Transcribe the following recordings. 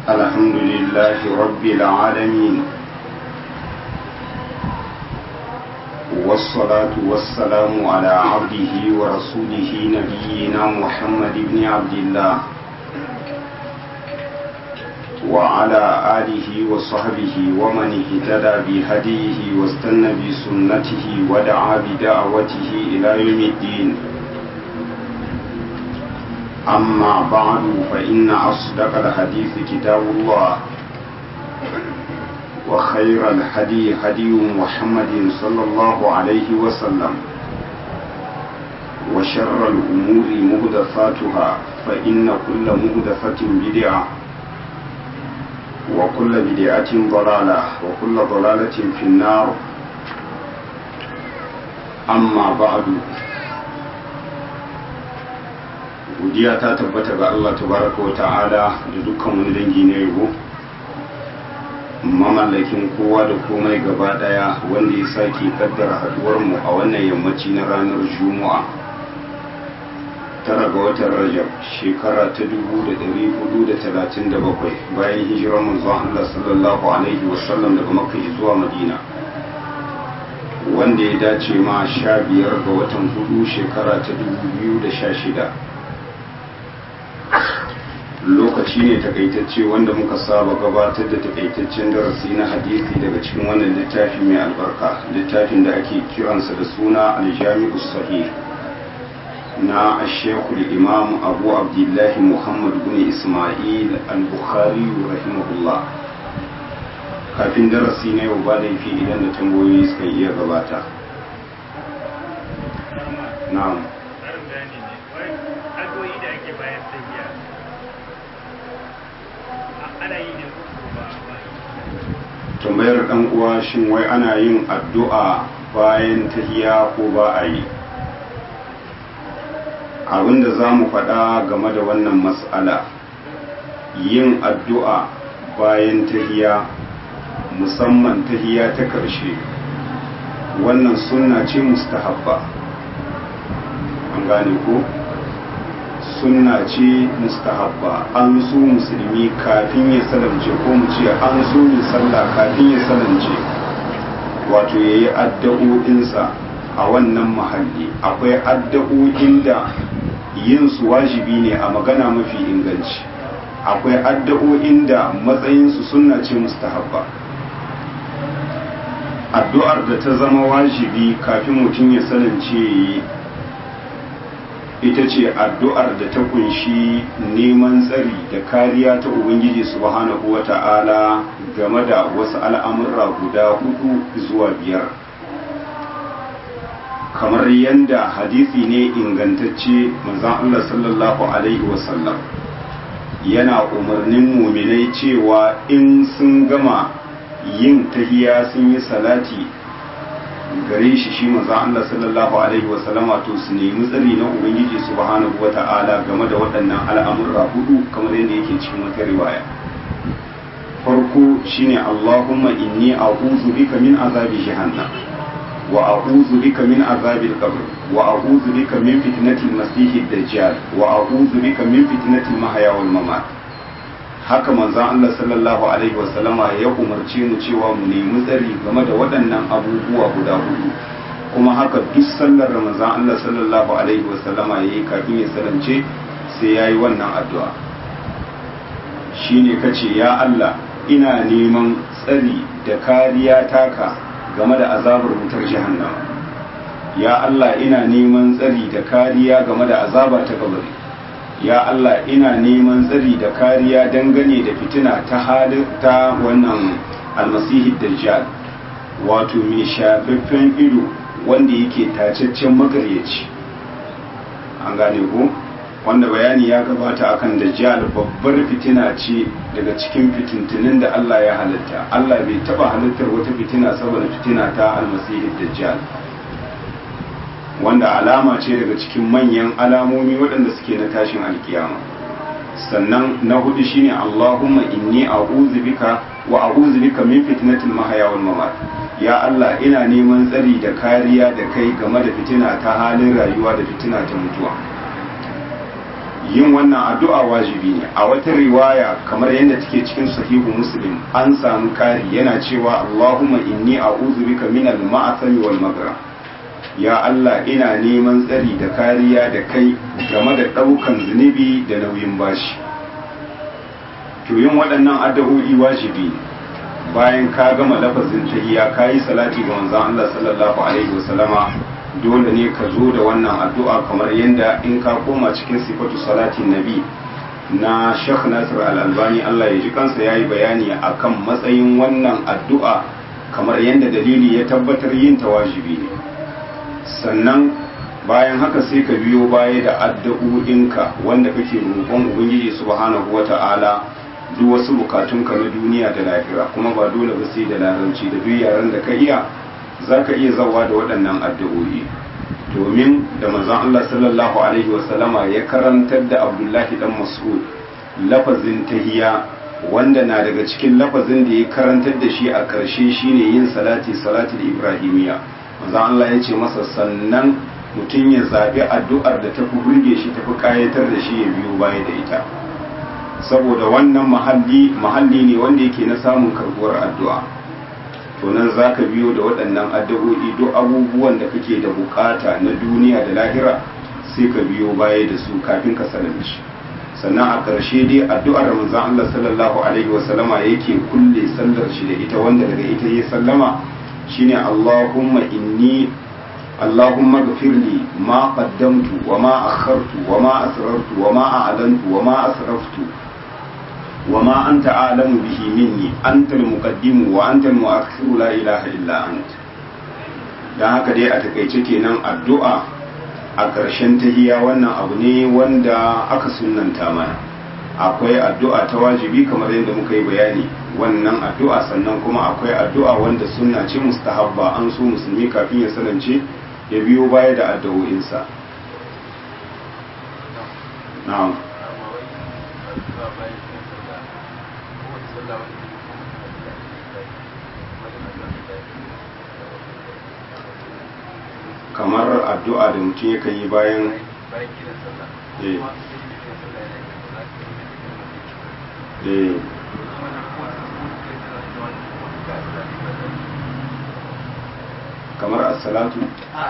الحمد لله رب العالمين والصلاة والسلام على عبده ورسوله نبينا محمد بن عبد الله وعلى آله وصحبه ومن اهتدى بهديه واستنى بسنته ودعا بدعوته إلى يوم الدين أما بعد فإن أصدق الحديث كتاب الله وخير الهدي هدي محمد صلى الله عليه وسلم وشر الأمور مهدفاتها فإن كل مهدفة بدعة وكل بدعة ضلالة وكل ضلالة في النار أما بعد godiya ta tabbata ga Allah tabaraka wa ta'ala da dukkan wani dangi na yabo mamallakin kowa da komai gaba daya wanda ya sake kaddara haduwar mu a wannan yammaci na ranar juma'a tara ga watan rajab shekara ta 1437 bayan hijirar manzon Allah sallallahu alaihi wasallam daga makka zuwa madina wanda ya dace ma sha biyar ga watan hudu shekara ta 2016 lokaci ne takaitacce wanda muka saba gabatar da takaitaccen darasi na hadisi daga cikin wannan littafi mai albarka littafin da ake kiransa da suna aljami'u sahih na ashekul imam abu abdullahi muhammad bin ismail al-bukhari rahimahullah kafin darasi na yau ba laifi idan da tambayoyi suka iya gabata na'am tambayar dan uwa shin wai ana yin addu'a bayan tahiya ko ba a yi abinda za mu faɗa game da wannan matsala yin addu'a bayan tahiya musamman tahiya ta ƙarshe wannan sunna ce mustahabba an gane ko sunna ce mustahabba an so musulmi kafin ya salamce ko mu ce an so mai sallah kafin ya salamce wato ya yi addu'o'insa a wannan mahalli akwai addu'o'in da yin su wajibi ne a magana mafi inganci akwai addu'o'in da matsayinsu sunna ce mustahabba addu'ar da ta zama wajibi kafin mutum ya salamce yi ita ce addu'ar da ta kunshi neman tsari da kariya ta Ubangiji subhanahu wa ta'ala game da wasu al'amurra guda hudu zuwa biyar. Kamar yadda hadisi ne ingantacce manzan Allah sallallahu Alaihi wasallam yana umarnin muminai cewa in sun gama yin tahiya sun yi salati gare shi shi manzo Allah sallallahu alaihi wasallama to su nemi tsari na ubangiji subhanahu wata'ala game da waɗannan al'amurra hudu kamar yadda yake cikin wata riwaya farko shine Allahumma inni a'udhu bika min azabi jahannam wa a'udhu bika min azabil qabr wa a'udhu bika min fitnatil masiihid dajjal wa a'udhu bika min fitnatil mahya wal mamat haka manzan Allah sallallahu Alaihi wasallama ya umarce mu cewa mu nemi tsari game da waɗannan abubuwa guda hudu kuma haka duk sallar da manzan Allah sallallahu Alaihi wasallama ya yi kafin ya salance sai ya yi wannan addu'a shi ne ka ce ya Allah ina neman tsari da kariya taka game da azabar wutar jahannama ya Allah ina neman tsari da kariya game da azaba ta kabari ya Allah ina neman tsari da kariya dangane da fitina ta halin ta wannan almasihi dajjal wato mai shafaffen ido wanda yake tacaccen makaryaci an gane ko wanda bayani ya gabata akan dajjal babbar fitina ce daga cikin fitintunin da Allah ya halitta Allah bai taba halittar wata fitina saboda fitina ta almasihi dajjal wanda alama ce daga cikin manyan alamomi waɗanda suke na tashin alkiyama sannan na hudu shine Allahumma inni a'udhu bika wa a'udhu bika min fitnatil mahya wal mamat ya Allah ina neman tsari da kariya da kai game da fitina ta halin rayuwa da fitina ta mutuwa yin wannan addu'a wajibi ne a wata riwaya kamar yadda take cikin sahihu muslim an samu kari yana cewa Allahumma inni a'udhu bika min al-ma'asami wal magra ya Allah ina neman tsari da kariya da kai game da ɗaukan zunubi da nauyin bashi to yin waɗannan addu'o'i wajibi ne bayan ka gama lafazin tahiyya ka yi salati ga manzon Allah sallallahu alaihi wasallama dole ne ka zo da wannan addu'a kamar yadda in ka koma cikin sifatu salatin nabi na Sheikh Nasir Al-Albani Allah ya ji kansa yayi bayani akan matsayin wannan addu'a kamar yadda dalili ya tabbatar yin ta wajibi ne sannan bayan haka sai ka biyo baya da addu'o'inka wanda kake roƙon Ubangiji subhanahu wata'ala duk wasu bukatunka na duniya da lahira kuma ba dole ba sai da larabci da duk yaran da ka iya za ka iya zawa da waɗannan addu'o'i domin da manzon Allah sallallahu alaihi wasallama ya karantar da Abdullahi dan Mas'ud lafazin tahiya wanda na daga cikin lafazin da ya karantar da shi a ƙarshe shine yin salati salatul ibrahimiya manzon Allah ya ce masa sannan mutum ya zaɓi addu'ar da tafi burge shi tafi ƙayatar da shi ya biyo baya da ita saboda wannan mahalli mahalli ne wanda yake na samun karbuwar addu'a to nan za ka biyo da waɗannan addu'o'i duk abubuwan da kake da bukata na duniya da lahira sai ka biyo baya da su kafin ka salame shi sannan a ƙarshe dai addu'ar manzon Allah sallallahu alaihi wa sallama yake kulle sallar shi da ita wanda daga ita ya sallama shine Allahumma inni اللهم اغفر لي ما قدمت وما أخرت وما أسررت وما أعلنت وما أسرفت وما أنت أعلم به مني أنت المقدم وأنت المؤخر لا إله إلا أنت dan haka dai a takaice kenan addu'a a ƙarshen tahiya wannan abu ne wanda aka sunanta mana akwai addu'a ta wajibi kamar yadda muka yi bayani wannan addu'a sannan kuma akwai addu'a wanda sunna ce mustahabba an so musulmi kafin ya sanance ya biyo baya da addu'o'insa na'am kamar addu'a da mutum yakan yi bayan eh eh kamar as-salatu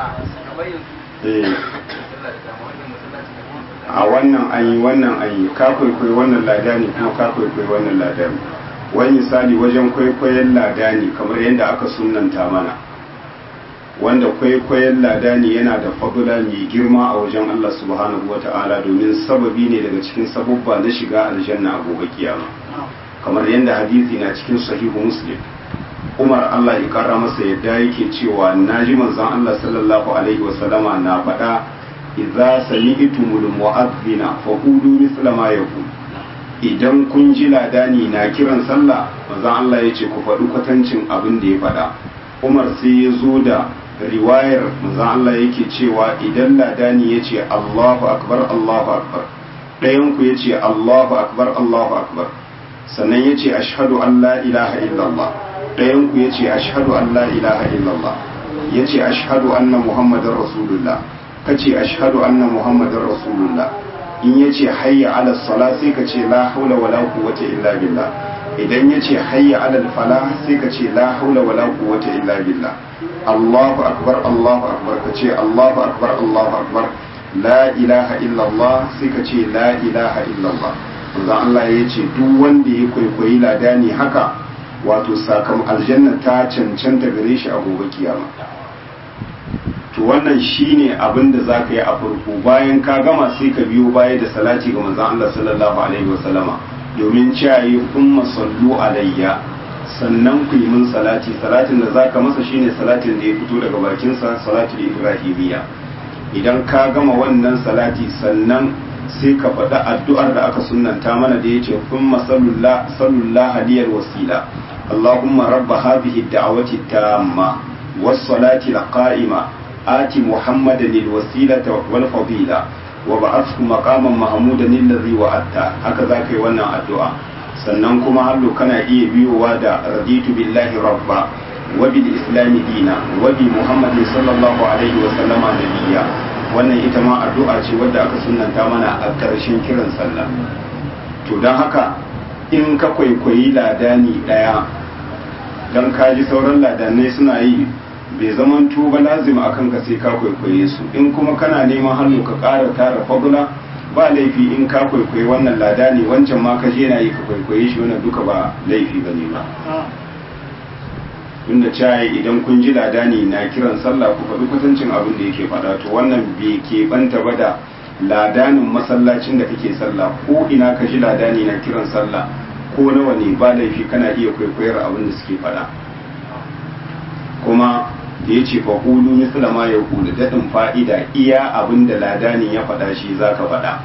a wannan an yi wannan an yi ka kwaikwayi wannan lada ne kuma ka kwaikwayi wannan lada ne wani misali wajen kwaikwayon lada ne kamar yadda aka sunanta mana wanda kwaikwayon lada ne yana da fadula mai girma a wajen Allah subhanahu wata'ala domin sababi ne daga cikin sabubba na shiga aljanna a gobe kiyama kamar yadda hadisi na cikin sahihu muslim umar Allah ya kara masa yadda yake cewa naji manzon Allah sallallahu alaihi wasallama na faɗa idza sami'tumul mu'adhdhina faqulu mithla ma yaqul idan kun ji ladani na kiran sallah manzon Allah ya ce ku faɗi kwatancin abin da ya faɗa umar sai ya zo da riwayar manzon Allah yake cewa idan ladani ya ce Allahu akbar Allahu akbar ɗayan ku ya ce Allahu akbar Allahu akbar sannan ya ce ashhadu an la ilaha illallah ɗayan ku ya ce ashhadu an la ilaha illallah ya ce ashhadu anna muhammadar rasulullah ka ce ashhadu anna muhammadar rasulullah in ya ce hayya ala sala sai ka ce la haula wala quwwata illa billah idan ya ce hayya ala fala sai ka ce la haula wala quwwata illa billah Allahu akbar Allahu akbar ka ce Allahu akbar Allahu akbar la ilaha illallah sai ka ce la ilaha illallah manzo Allah ya ce duk wanda ya kwaikwayi ladani haka wato sakam aljanna ta cancanta gare shi a gobe kiyama to wannan shine abin da zaka yi a farko bayan ka gama sai ka biyo baya da salati ga manzon Allah sallallahu alaihi wasallama domin cewa umma sallu alayya sannan ku yi min salati salatin da zaka masa shine salatin da ya fito daga bakin sa salatul ibrahimiyya idan ka gama wannan salati sannan sai ka faɗi addu'ar da aka sunnanta mana da yace umma sallallahu aliyal wasila اللهم رب هذه الدعوة التامة والصلاة القائمة آت محمدا الوسيلة والفضيلة وبعثه مقاما محمودا الذي وعدته هكذا كي وانا الدعاء sannan kuma hallo kana iya biyowa da raditu billahi rabba wa bil islam dina wa bi muhammadin sallallahu alaihi wa sallama nabiyya wannan ita ma addu'a ce wadda aka sunanta mana a ƙarshen kiran sallah to don haka in ka kwaikwayi ladani ɗaya don kaji sauran ladanai suna yi bai zaman tuba lazima akan ka sai ka kwaikwaye su in kuma kana neman hannu ka ƙara tara fagula ba laifi in ka kwaikwayi wannan ladani wancan ma ka je na yi ka kwaikwaye shi wannan duka ba laifi ba ne ba tunda caye idan kun ji ladani na kiran sallah ku faɗi kwatancin abin da yake faɗa to wannan bai keɓanta ba da ladanin masallacin da kake sallah ko ina ka ji ladani na kiran sallah ko nawa ne ba laifi kana iya kwaikwayar abin da suke faɗa kuma da ya ce faƙulu misla ma ya kulu daɗin fa'ida iya abin da ladani ya faɗa shi za ka faɗa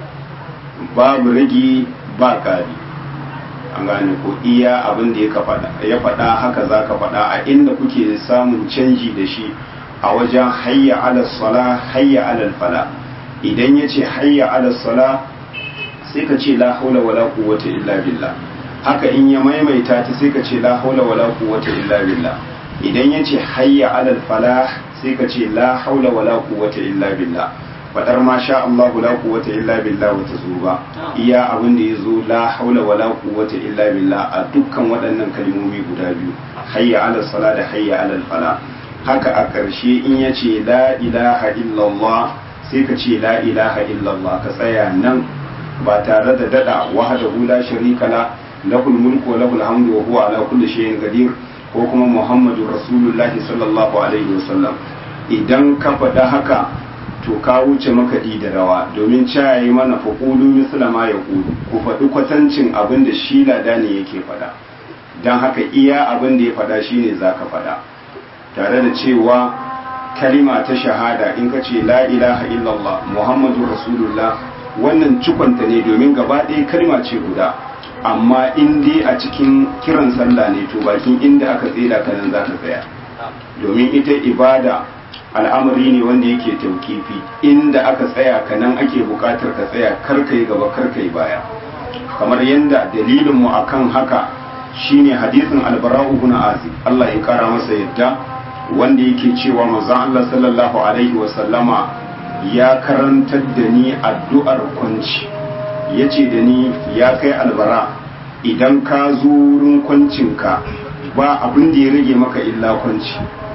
babu ragi ba ƙari an gane ko iya abin da ya faɗa haka za ka faɗa a inda kuke samun canji da shi a wajen hayya ala sala hayya ala fala idan ya ce hayya ala sala sai ka ce la haula wala quwwata illa billah haka in ya maimaita ta sai ka ce la haula wala quwwata illa billah idan ya ce hayya ala falah sai ka ce la haula wala quwwata illa billah fadar ma sha Allah la quwwata illa billah wata zuba iya abin da yazo la haula wala quwwata illa billah a dukkan waɗannan kalmomi guda biyu hayya ala sala da hayya ala fala haka a ƙarshe in ya ce la ilaha illallah sai ka ce la ilaha illallah ka tsaya nan ba tare da dada wahdahu la sharika la lahul mulku wa lahul hamdu wa huwa ala kulli shay'in qadir ko kuma muhammadu rasulullahi sallallahu alaihi wasallam idan ka faɗa haka to ka wuce makaɗi da rawa domin cayayi mana faƙulu misla ma ya ƙulu ku faɗi kwatancin abin da shi lada ne yake faɗa don haka iya abin da ya faɗa shi ne za ka faɗa tare da cewa kalima ta shahada in ka ce la ilaha illallah muhammadu rasulullah wannan cikonta ne domin gaba ɗaya kalima ce guda amma in dai a cikin kiran sallah ne to bakin inda aka tsira ka nan za ka tsaya domin ita ibada al'amari ne wanda yake taukifi inda aka tsaya ka nan ake bukatar ka tsaya karkai gaba karkai baya kamar yadda dalilinmu akan haka shine hadisin albara'u ibn azib Allah ya kara masa yadda wanda yake cewa manzon Allah sallallahu alaihi wa sallama ya karantar da ni addu'ar kwanci yace da ni ya kai albara idan ka zo wurin kwancinka ba abin da ya rage maka illa kwanci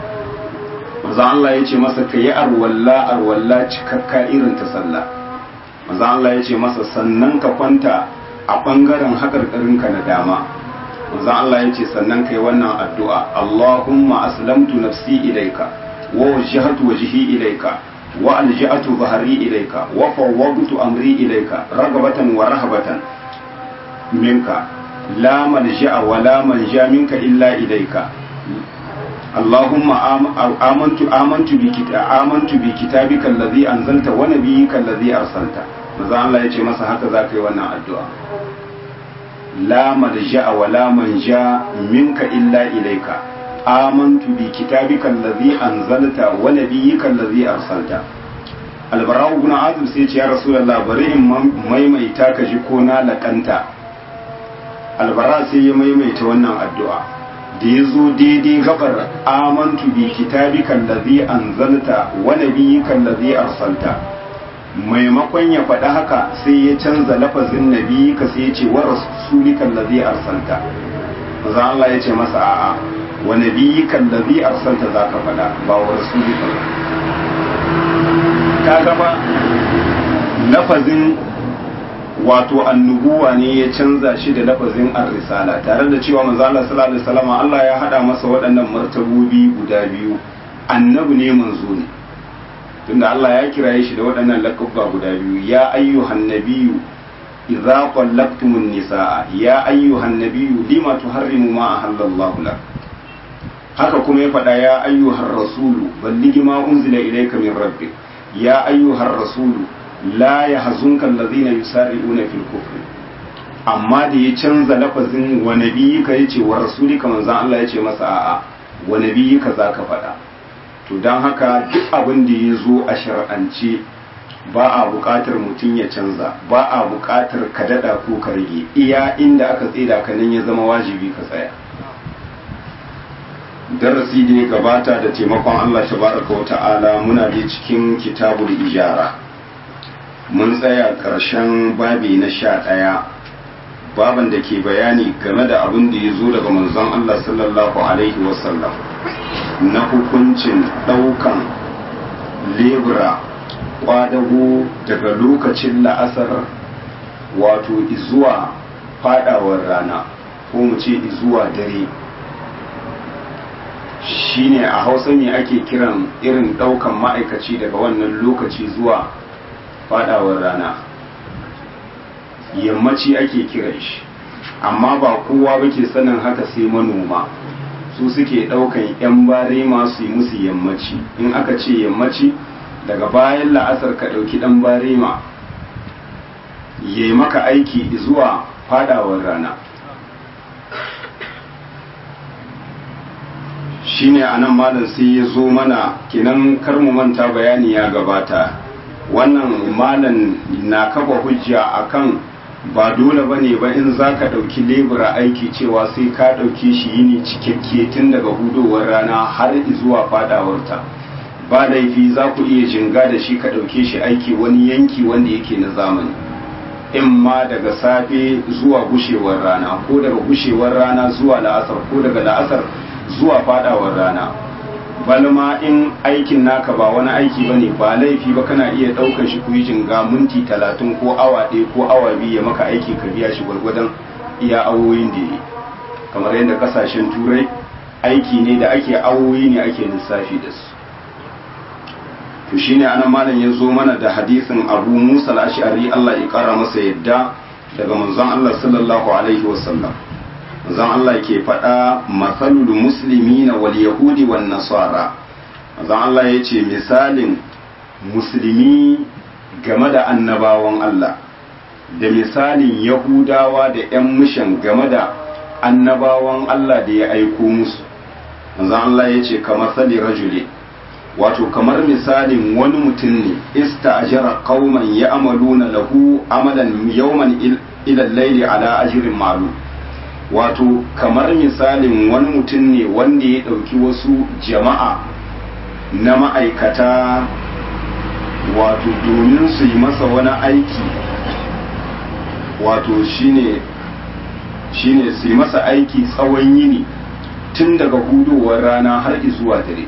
maza Allah ya ce masa ka yi arwalla arwalla cikakka irin ta sallah maza Allah ya ce masa sannan ka kwanta a ɓangaren haƙarƙarinka na dama maza Allah ya ce sannan ka yi wannan addu'a Allahumma aslamtu nafsi ilaika wa wajjahatu wajhi ilaika wa alja'atu bahari ilaika wa fawwadtu amri ilaika ragabatan wa rahabatan minka la malja'a wa la manja minka illa ilaika اللهم آمنت آمنت بكتاب آمنت بكتابك الذي أنزلت ونبيك الذي أرسلت maza Allah ya ce masa haka za ka yi wannan addu'a la malja'a wa la manja minka illa ilaika amantu bi kitabika allazi anzalta wa nabiyyika allazi arsalta albara'u ibn azib sai ce ya rasulullah bari in maimaita ka ji ko na laƙanta albara sai ya maimaita wannan addu'a da ya zo daidai gabar amantu bi kitabika allazi anzalta wa nabiyyika allazi arsalta maimakon ya faɗi haka sai ya canza lafazin nabi ka sai ya ce wa rasulika allazi arsalta maza Allah ya ce masa a'a wa nabiyyika allazi arsalta zaka faɗa ba wa rasulika ba ka gaba lafazin wato annubuwa ne ya canza shi da lafazin ar-risala tare da cewa manzo Allah sallallahu alaihi wasallam Allah ya hada masa waɗannan martabobi guda biyu annabi ne manzo ne tunda Allah ya kiraye shi da waɗannan lakabba guda biyu ya ayyuhan nabiyyu idza qallaqtumun nisaa ya ayyuhan nabiyyu lima tuharrimu ma ahallallahu lak haka kuma ya faɗa ya ayyuhar rasulu balligi ma unzila ilayka min rabbik ya ayyuhar rasulu la yahzunka allazina yusari'una fil kufr amma da ya canza lafazin wa nabiyika yace wa rasulika manzon Allah yace masa a'a wa nabiyika zaka faɗa to don haka duk abin da ya zo a shar'ance ba a buƙatar mutum ya canza ba a buƙatar ka daɗa ko ka rage iya inda aka tsida ka nan ya zama wajibi ka tsaya darasi da ya gabata da taimakon Allah tabaraka wa ta'ala muna da cikin kitabul ijara mun tsaya ƙarshen babi na sha ɗaya baban da ke bayani game da abin da ya zo daga manzon Allah sallallahu alaihi wasallam na hukuncin ɗaukan lebura kwadago daga lokacin la'asar wato izuwa fadawar rana ko mu ce izuwa dare shine a hausa me ake kiran irin daukan ma'aikaci daga wannan lokaci zuwa fadawar rana yammaci ake kiran shi amma ba kowa ba ke sanin haka sai manoma su suke daukan 'yan bare masu yi musu yammaci in aka ce yammaci daga bayan la'asar ka ɗauki ɗan barema ya yi maka aiki zuwa fadawar rana shi ne a nan malam sai ya zo mana kinan karmu manta bayani ya gabata wannan malam na kafa hujja akan ba dole ba ne ba in za ka ɗauki lebura aiki cewa sai ka ɗauke shi yini cikakke tun daga hudowar rana har zuwa fadawarta. ba laifi za ku iya jinga da shi ka ɗauke shi aiki wani yanki wanda yake na zamani in ma daga safe zuwa gushewar rana ko daga gushewar rana zuwa la'asar ko daga la'asar zuwa fadawar rana balma in aikin naka ba wani aiki ba ne ba laifi ba kana iya ɗaukar shi ku yi jinga minti talatin ko awa ɗaya ko awa biyu ya maka aiki ka biya shi gwargwadon iya awoyin da yi kamar yadda kasashen turai aiki ne da ake awoyi ne ake lissafi da su to shine ana malam ya zo mana da hadisin abu musa al-ash'ari Allah ya kara masa yadda daga manzon Allah sallallahu alaihi wasallam manzon Allah ke faɗa masalul muslimina wal yahudi wan nasara manzon Allah ya ce misalin musulmi game da annabawan Allah da misalin yahudawa da 'yan mishan game da annabawan Allah da ya aiko musu manzon Allah ya ce kamar sali rajuli wato kamar misalin wani mutum ne ista ajara qauman ya'maluna lahu amalan yawman ila al-layli ala ajrin ma'lum wato kamar misalin wani mutum ne wanda ya dauki wasu jama'a na ma'aikata wato domin su yi masa wani aiki wato shine shine su yi masa aiki tsawon yini tun daga hudowar rana har zuwa dare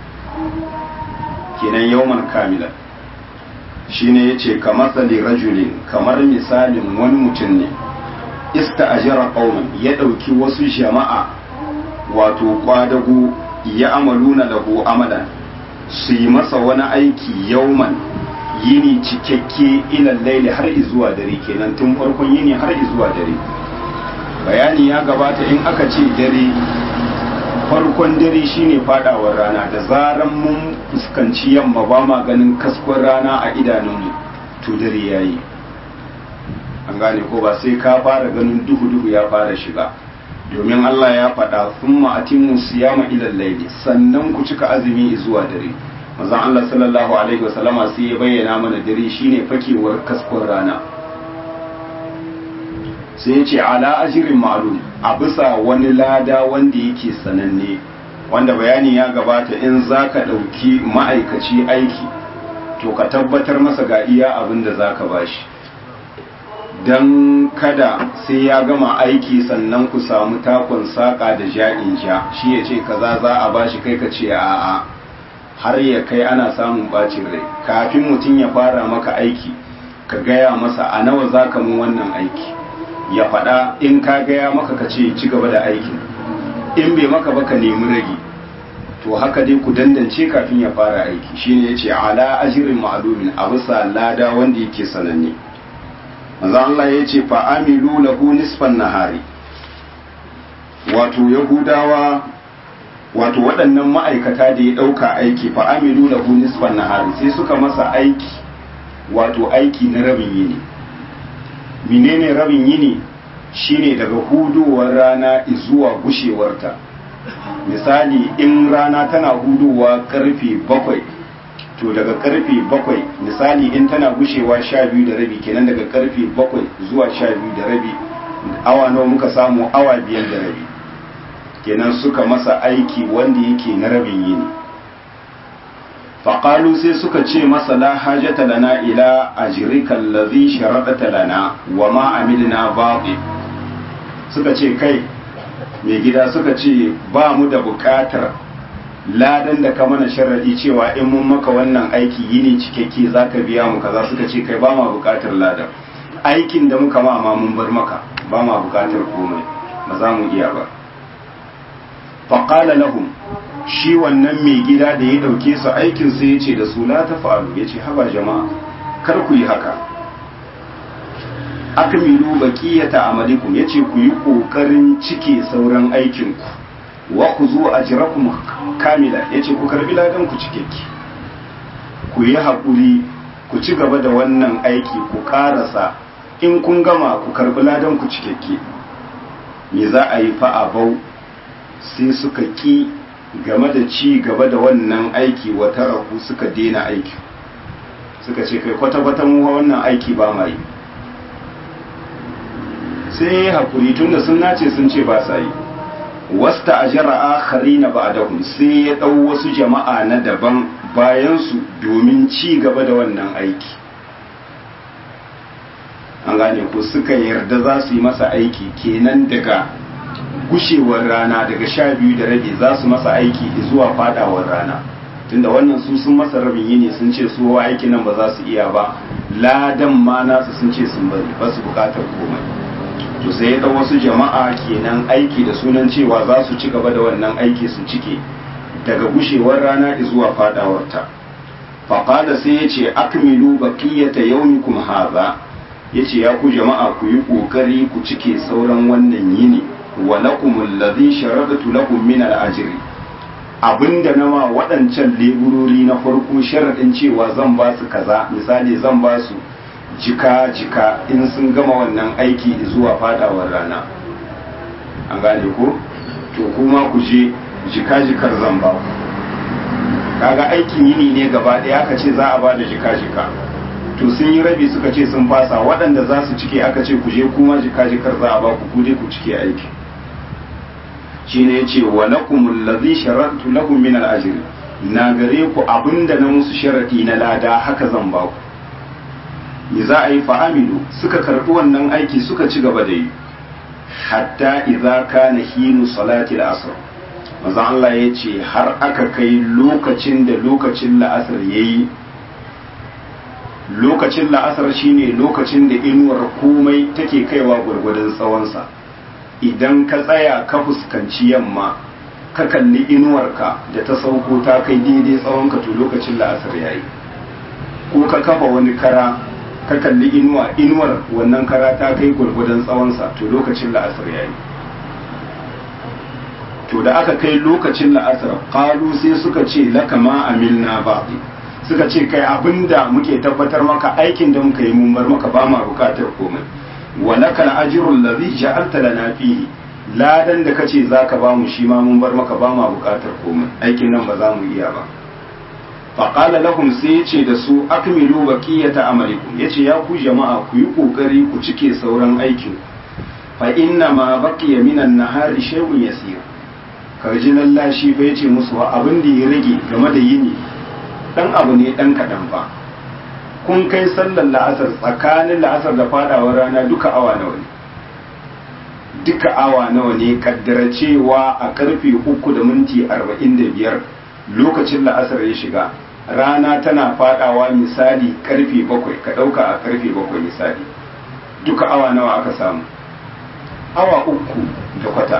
kenan yawman kamilan shine yace kamar sali rajulin kamar misalin wani mutum ne ista ajara qauman ya dauki wasu jama'a wato kwadago ya amaluna lahu amalan su yi masa wani aiki yauman yini cikakke ilan laili har zuwa dare kenan tun farkon yini har zuwa dare bayani ya gabata in aka ce dare farkon dare shine fadawar rana da zaran mun fuskanci yamma ba ma ganin kaskon rana a idanunmu to dare yayi an gane ko ba sai ka fara ganin duhu duhu ya fara shiga domin Allah ya faɗa thumma atimmu siyama ila layli sannan ku cika azumi zuwa dare manzon Allah sallallahu alaihi wasallama sai ya bayyana mana dare shine fakewar kaskon rana sai ya ce ala ajirin ma'lum a bisa wani lada wanda yake sananne wanda bayani ya gabata in za ka ɗauki ma'aikaci aiki to ka tabbatar masa ga iya abin da za ka bashi don kada sai ya gama aiki sannan ku samu takon saƙa da ja'in ja shi ya ce kaza za a bashi kai ka ce a'a har ya kai ana samun bacin rai kafin mutum ya fara maka aiki ka gaya masa a nawa za ka mun wannan aiki ya faɗa in ka gaya maka ka ce ci gaba da aikin in bai maka ba ka nemi rage to haka dai ku dandance kafin ya fara aiki shine yace ala ajrin ma'lumin a bisa lada wanda yake sananne manzo Allah yace fa amilu lahu nisfan nahari wato yahudawa wato waɗannan ma'aikata da ya ɗauka aiki fa amilu lahu nisfan nahari sai suka masa aiki wato aiki na rabin yini menene rabin yini shine daga hudowar rana zuwa gushewarta misali in rana tana hudowa karfe bakwai to daga karfe bakwai misali in tana gushewa sha biyu da rabi kenan daga karfe bakwai zuwa sha biyu da rabi awa nawa muka samu awa biyar da rabi kenan suka masa aiki wanda yake na rabin yini faƙalu sai suka ce masa la hajata lana ila ajrika allazi sharadata lana wa ma amilna baɗi suka ce kai mai gida suka ce ba mu da buƙatar ladan da ka mana sharadi cewa in mun maka wannan aiki yini cikakke zaka biya mu kaza suka ce kai ba ma buƙatar ladan aikin da muka ma ma mun bar maka ba ma buƙatar komai ba za mu iya ba faƙala lahum shi wannan mai gida da ya ɗauke su aikin sai ya ce da su la ta fa'alu ya ce haba jama'a kar ku yi haka akmilu baqiyata amalikum ya ce ku yi ƙoƙarin cike sauran aikinku wa ku zo ajrakum kamila ya ce ku karbi ladan ku cikakke ku yi haƙuri ku ci gaba da wannan aiki ku ƙarasa in kun gama ku karbi ladan ku cikakke me za a yi fa'abau sai suka ki game da ci gaba da wannan aiki wata rahu suka dena aiki suka ce kai kwata-kwata mu wannan aiki ba ma yi sai ya haƙuri tun da sun nace sun ce ba sa yi wasta a jara'a hari na ba sai ya ɗau wasu jama'a na daban bayansu domin ci gaba da wannan aiki an gane ko suka yarda za su yi masa aiki kenan daga gushewar rana daga sha biyu da rabi za su masa aiki zuwa fadawar rana tunda wannan su sun masa rabin yini sun ce su wa aiki nan ba za su iya ba ladan ma nasu sun ce sun bari ba su bukatar komai to sai ya wasu jama'a kenan aiki da sunan cewa za su ci gaba da wannan aiki su cike daga gushewar rana zuwa fadawarta faƙada sai ya ce akmilu baqiyata yawmikum hadha yace ya ku jama'a ku yi ƙoƙari ku cike sauran wannan yini wa lakum alladhi sharadtu lakum min al-ajri abinda na ma waɗancan leburori na farko sharadin cewa zan ba su kaza misali zan ba su jika jika in sun gama wannan aiki zuwa fadawar rana an gane ko to kuma ku je jika jikar zan ba ku kaga aikin yini ne gaba ɗaya aka ce za a ba da jika jika to sun yi rabi suka ce sun fasa waɗanda za su cike aka ce ku je kuma jika jikar za a ba ku ku dai ku cike aiki shine yace wa lakum allazi sharatu lahum min al-ajr na gare ku abinda na musu sharati na lada haka zan ba ku me za a yi fa'amilu suka karɓi wannan aiki suka ci gaba da yi hatta idza kana hinu salati al-asr manzo Allah ya ce har aka kai lokacin da lokacin la'asar yayi lokacin la'asar shine lokacin da inuwar komai take kaiwa gwargwadon tsawonsa idan ka tsaya ka fuskanci yamma ka kalli inuwarka da ta sauko ta kai daidai tsawonka to lokacin la'asar yayi ko ka kafa wani kara ka kalli inuwa inuwar wannan kara ta kai gwargwadon tsawonsa to lokacin la'asar yayi to da aka kai lokacin la'asar qalu sai suka ce laka ma amilna ba'di suka ce kai abinda muke tabbatar maka aikin da muka yi mun bar maka ba ma bukatar komai wa laka al-ajru alladhi ja'alta lana fihi ladan da kace zaka ba mu shi ma mun bar maka ba ma bukatar komai aikin nan ba za mu iya ba faƙala lahum sai ya ce da su akmilu baqiyata amalikum yace ya ku jama'a ku yi kokari ku cike sauran aikin fa inna ma baqiya minan nahari shay'un yasir karji lallashi fa yace musu wa abin da ya rage game da yini dan abu ne dan kadan fa kun kai sallar la'asar tsakanin la'asar da fadawar rana duka awa nawa ne duka awa nawa ne kaddara cewa a karfe uku da minti arba'in da biyar lokacin la'asar ya shiga rana tana fadawa misali karfe bakwai ka dauka a karfe bakwai misali duka awa nawa aka samu awa uku da kwata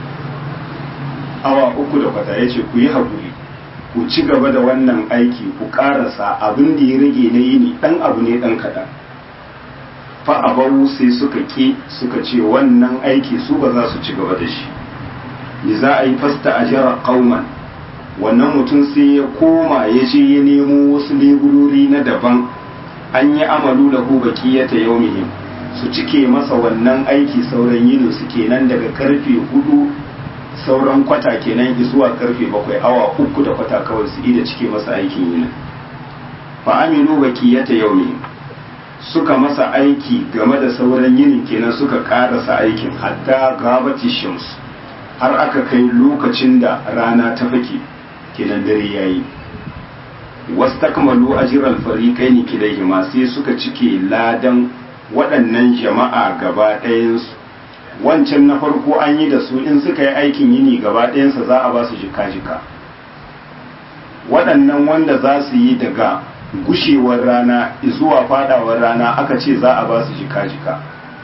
awa uku da kwata ya ce ku yi haƙuri ku ci gaba da wannan aiki ku ƙarasa abin da ya rage na yini ɗan abu ne ɗan kaɗan fa'abaru sai suka ƙi suka ce wannan aiki su ba za su ci gaba da shi ni za a yi fasta a jara ƙauman wannan mutum sai ya koma ya je ya nemo wasu leburori na daban an yi amalu da hu bakiyata yaumihim su cike masa wannan aiki sauran yinin su kenan daga karfe hudu sauran kwata kenan zuwa karfe bakwai awa uku da kwata kawai su ida cike masa aikin yinin fa amilu bakiyata yaumihim suka masa aiki game da sauran yinin kenan suka karasa aikin hatta gabati shams har aka kai lokacin da rana ta fake kenan dare yayi wastakmalu ajral fariqaini kilayhima sai suka cike ladan waɗannan jama'a gaba ɗayansu wancan na farko an yi da su in suka yi aikin yini gaba ɗayansa za a ba su jika-jika waɗannan wanda za su yi daga gushewar rana zuwa fadawar rana aka ce za a ba su jika-jika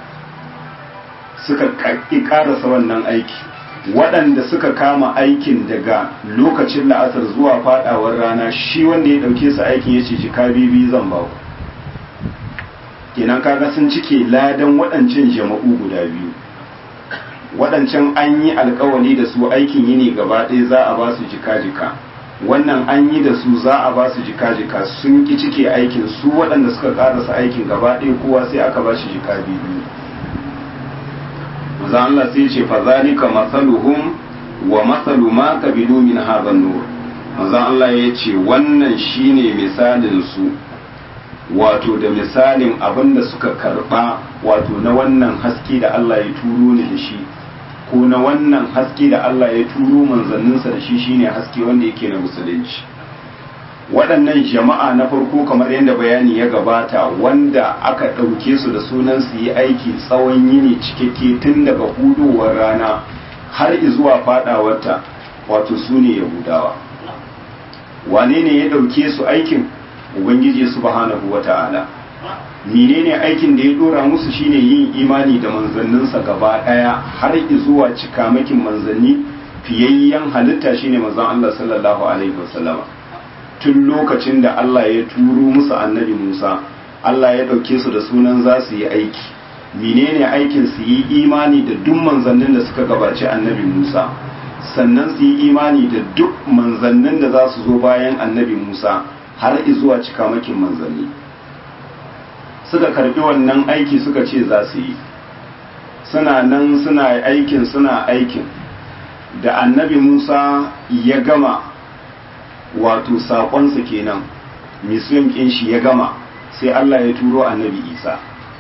suka ƙi ƙarasa wannan aiki waɗanda suka kama aikin daga lokacin la'asar zuwa fadawar rana shi wanda ya ɗauke su aikin ya ce jika bibi zan ba ku kenan kaga sun cike ladan waɗancan jama'u guda biyu waɗancan an yi alkawali da su aikin yini gaba ɗaya za a ba su jika-jika wannan an yi da su za a ba su jika-jika sun ki cike aikin su waɗanda suka ƙarasa aikin gaba ɗaya kowa sai aka ba shi jika biyu maza Allah sai ce fa zalika masaluhum wa masalu ma kabilu min hadha nur maza Allah ya ce wannan shine misalin su wato da misalin abin da suka karba wato na wannan haske da Allah ya turo ni da shi ko na wannan haske da Allah ya turo manzanninsa da shi shine haske wanda yake na musulunci waɗannan jama'a na farko kamar yadda bayani ya gabata wanda aka ɗauke su da sunan su yi aiki tsawon yini cikakke tun daga hudowar rana har zuwa faɗawarta wato su ne yahudawa wane ne ya ɗauke su aikin ubangiji subhanahu wata'ala menene aikin da ya dora musu shine yin imani da manzanninsa gaba daya har zuwa cikamakin manzanni fiyayyen halitta shine manzon Allah sallallahu alaihi wasallama tun lokacin da Allah ya turo musu annabi Musa Allah ya dauke su da sunan za su yi aiki menene aikin su yi imani da duk manzannin da suka gabaci annabi Musa sannan su yi imani da duk manzannin da za su zo bayan annabi Musa har zuwa cikamakin manzanni suka karbi wannan aiki suka ce za su yi suna nan suna aikin suna aikin da annabi musa ya gama wato saƙonsa kenan misiyon ƙin shi ya gama sai allah ya turo annabi isa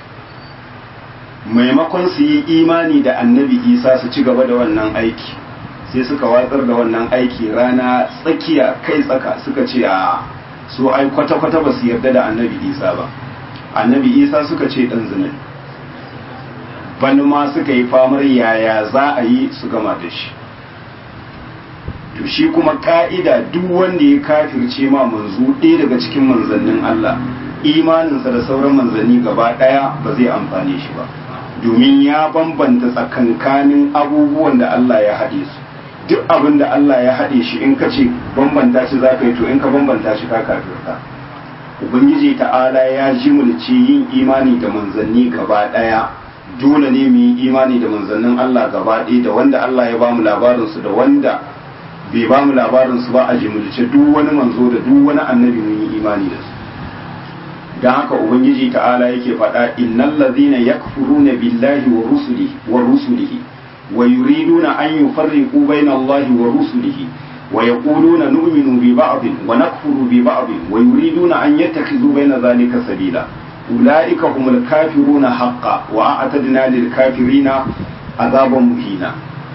maimakon su yi imani da annabi isa su ci gaba da wannan aiki sai suka watsar da wannan aiki rana tsakiya kai tsaka suka ce a su ai kwata-kwata ba su yarda da annabi isa ba annabi isa suka ce dan zina bani ma suka yi famar yaya za a yi su gama da shi to shi kuma ka'ida duk wanda ya kafirce ma manzo ɗaya daga cikin manzannin Allah imaninsa da sauran manzanni gaba ɗaya ba zai amfane shi ba domin ya bambanta tsakankanin abubuwan da Allah ya haɗe su duk abin da Allah ya haɗe shi in ka ce bambanta shi za ka yi to in ka bambanta shi ka kafirta ubangiji ta'ala ya jimulce yin imani da manzanni gaba ɗaya dole ne mu yi imani da manzannin Allah gaba ɗaya da wanda Allah ya bamu labarin su da wanda bai bamu labarin su ba a jimulce duk wani manzo da duk wani annabi mun yi imani da su dan haka ubangiji ta'ala yake faɗa innal ladhina yakfuruna billahi wa rusulihi wa rusulihi wa yuriduna an yufarriqu bayna Allahi wa rusulihi ويقولون نؤمن ببعض ونكفر ببعض ويريدون أن يتخذوا بين ذلك سبيلا أولئك هم الكافرون حقا وأعتدنا للكافرين عذابا مهينا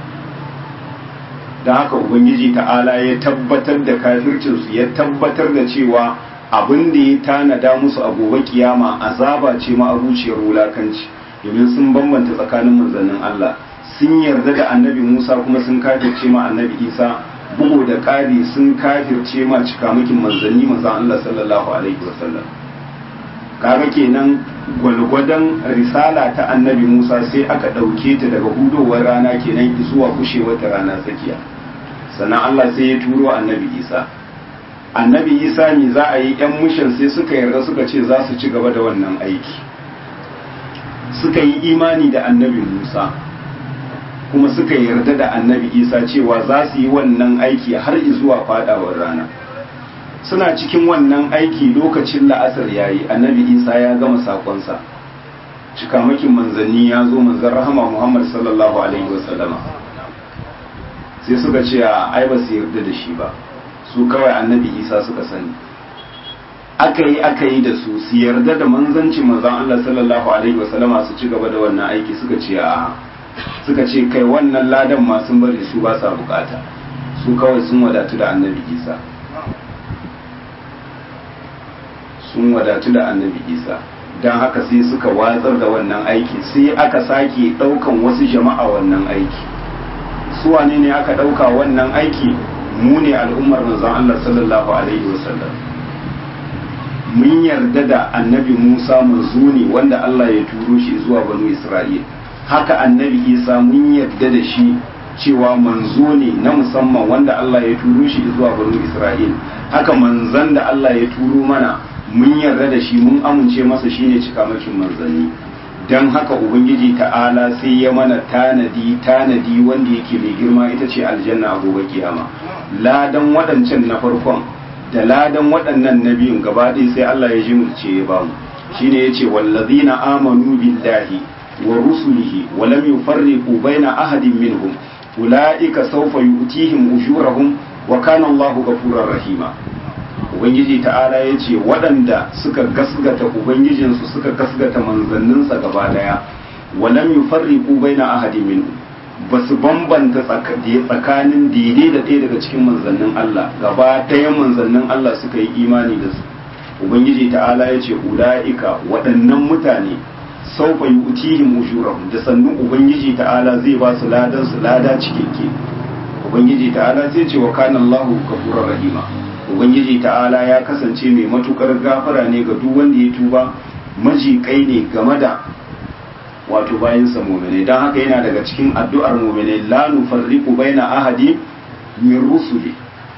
da haka ubangiji ta'ala ya tabbatar da kafircinsu ya tabbatar da cewa abin da ya tanada musu a gobe kiyama azaba ce ma abuciyar wulakanci domin sun bambanta tsakanin manzannin Allah sun yarda da annabi Musa kuma sun kafirce ma annabi Isa bugu da ƙari sun kafirce ma cikamakin manzanni manzan Allah sallallahu alaihi wasallam kaga kenan gwalgwadon risala ta annabi Musa sai aka ɗauke ta daga hudowar rana kenan zuwa kushewar ta rana tsakiya sannan Allah sai ya turo annabi Isa annabi Isa ne za a yi yan mushin sai suka yarda suka ce za su ci gaba da wannan aiki suka yi imani da annabi Musa kuma suka yarda da annabi isa cewa za su yi wannan aiki har zuwa fadawar rana suna cikin wannan aiki lokacin la'asar yayi annabi isa ya gama sakonsa cikamakin manzanni ya zo manzan rahama muhammad sallallahu alaihi wasallama sai suka ce a ai ba su yarda da shi ba su kawai annabi isa suka sani aka yi aka yi da su su yarda da manzancin manzan allah sallallahu alaihi wasallama su ci gaba da wannan aiki suka ce a suka ce kai wannan ladan ma sun bari su ba sa bukata su kawai sun wadatu da annabi isa sun wadatu da annabi isa don haka sai suka watsar da wannan aiki sai aka sake ɗaukan wasu jama'a wannan aiki su wane ne aka ɗauka wannan aiki mu ne al'ummar manzon Allah sallallahu alaihi wasallam mun yarda da annabi Musa manzo ne wanda Allah ya turo shi zuwa banu Isra'il haka annabi Isa mun yarda da shi cewa manzo ne na musamman wanda Allah ya turo shi zuwa banu Isra'il haka manzan da Allah ya turo mana mun yarda da shi mun amince masa shine cikamakin manzanni don haka ubangiji ta'ala sai ya mana tanadi tanadi wanda yake mai girma ita ce aljanna a gobe kiyama ladan waɗancan na farkon da ladan waɗannan na biyun gaba ɗaya sai Allah ya jimurce ya bamu shine yace wallazina amanu billahi wa rusulihi wa lam yufarriqu baina ahadin minhum ulaika sawfa yu'tihim ujurahum wa kana Allahu ghafurur rahima ubangiji ta'ala ya ce waɗanda suka gasgata ubangijinsu suka gasgata manzanninsa gaba daya walam yufarriqu baina ahadin minhum ba su bambanta tsakanin daidai da ɗaya daga cikin manzannin Allah gaba ɗayan manzannin Allah suka yi imani da su ubangiji ta'ala ya ce ula'ika waɗannan mutane saufa yu'tihim ujurahum da sannu ubangiji ta'ala zai ba su ladan su lada cikakke ubangiji ta'ala zai ce wa kana Allahu ghafurur rahima ubangiji ta'ala ya kasance mai matukar gafara ne ga duk wanda ya tuba majikai ne game da wato bayan sa mu'mine dan haka yana daga cikin addu'ar mu'mine la nufarriqu baina ahadi min rusuli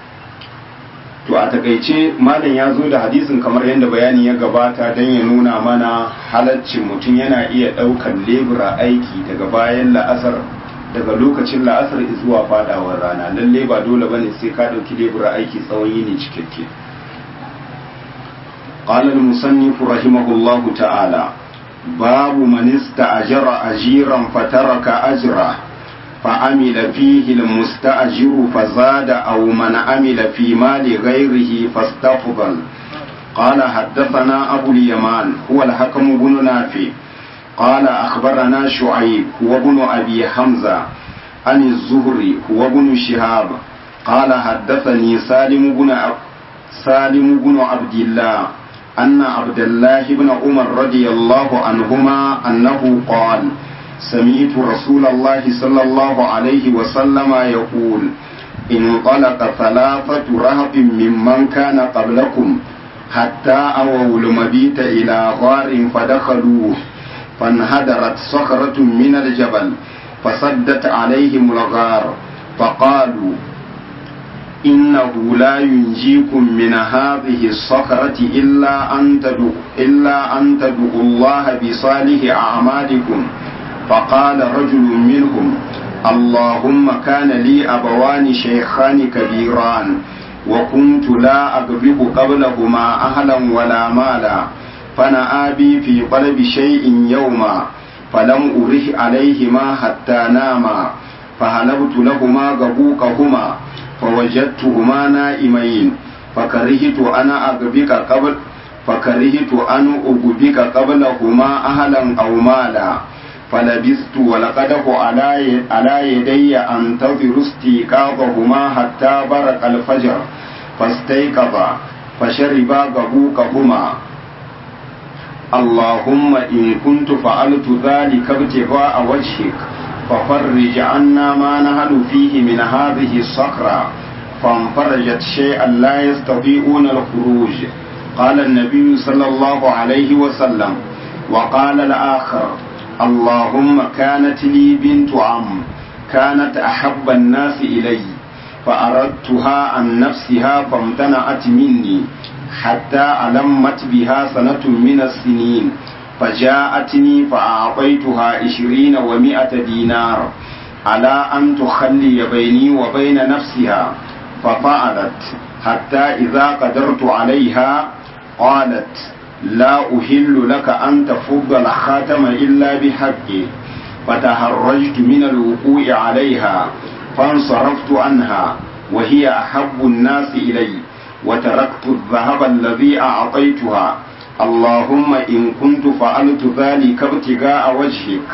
to a takaice malam ya zo da hadisin kamar yadda bayani ya gabata don ya nuna mana halaccin mutum yana iya ɗaukan lebura aiki daga bayan la'asar daga lokacin la'asar zuwa fadawar rana lalle ba dole bane sai ka ɗauki lebura aiki tsawon yini cikakke قال المصنف رحمه الله تعالى باب من استأجر أجيرا فترك أجره فعمل فيه المستأجر فزاد أو من عمل في مال غيره فاستفضل قال حدثنا أبو اليمان هو الحكم بن نافع قال أخبرنا شعيب هو ابن أبي حمزة عن الزهري هو ابن شهاب قال حدثني سالم بن سالم بن عبد الله أن عبد الله بن عمر رضي الله عنهما أنه قال سمعت رسول الله صلى الله عليه وسلم يقول انطلق ثلاثة رهط ممن كان قبلكم حتى أووا المبيت إلى غار فدخلوه فانهدرت صخرة من الجبل فصدت عليهم الغار فقالوا إنه لا ينجيكم من هذه الصخرة إلا أن تدعوا إلا أن تدعوا الله بصالح أعمالكم فقال رجل منهم اللهم كان لي أبوان شيخان كبيران وكنت لا أغلب قبلهما أهلا ولا مالا فنأى بي في طلب شيء يوما فلم أره عليهما حتى ناما فهلبت لهما غبوكهما فوجدتهما نائمين فكرهت أنا أغبك قبل فكرهت أن أغبك قبلهما أهلا أو مالا فلبثت ولقده على على يدي أنتظر استيقاظهما حتى برق الفجر فاستيقظا فشربا غبوكهما اللهم إن كنت فعلت ذلك ابتغاء وجهك ففرج عنا ما نهل فيه من هذه الصخرة فانفرجت شيئا لا يستطيعون الخروج قال النبي صلى الله عليه وسلم وقال الآخر اللهم كانت لي بنت عم كانت أحب الناس إلي فأردتها عن نفسها فامتنعت مني حتى ألمت بها سنة من السنين فجاءتني فأعطيتها عشرين ومائة دينار على أن تخلي بيني وبين نفسها ففعلت حتى إذا قدرت عليها قالت لا أهل لك أن تفض الخاتم إلا بحقه فتهرجت من الوقوع عليها فانصرفت عنها وهي أحب الناس إلي وتركت الذهب الذي أعطيتها اللهم إن كنت فعلت ذلك ابتغاء وجهك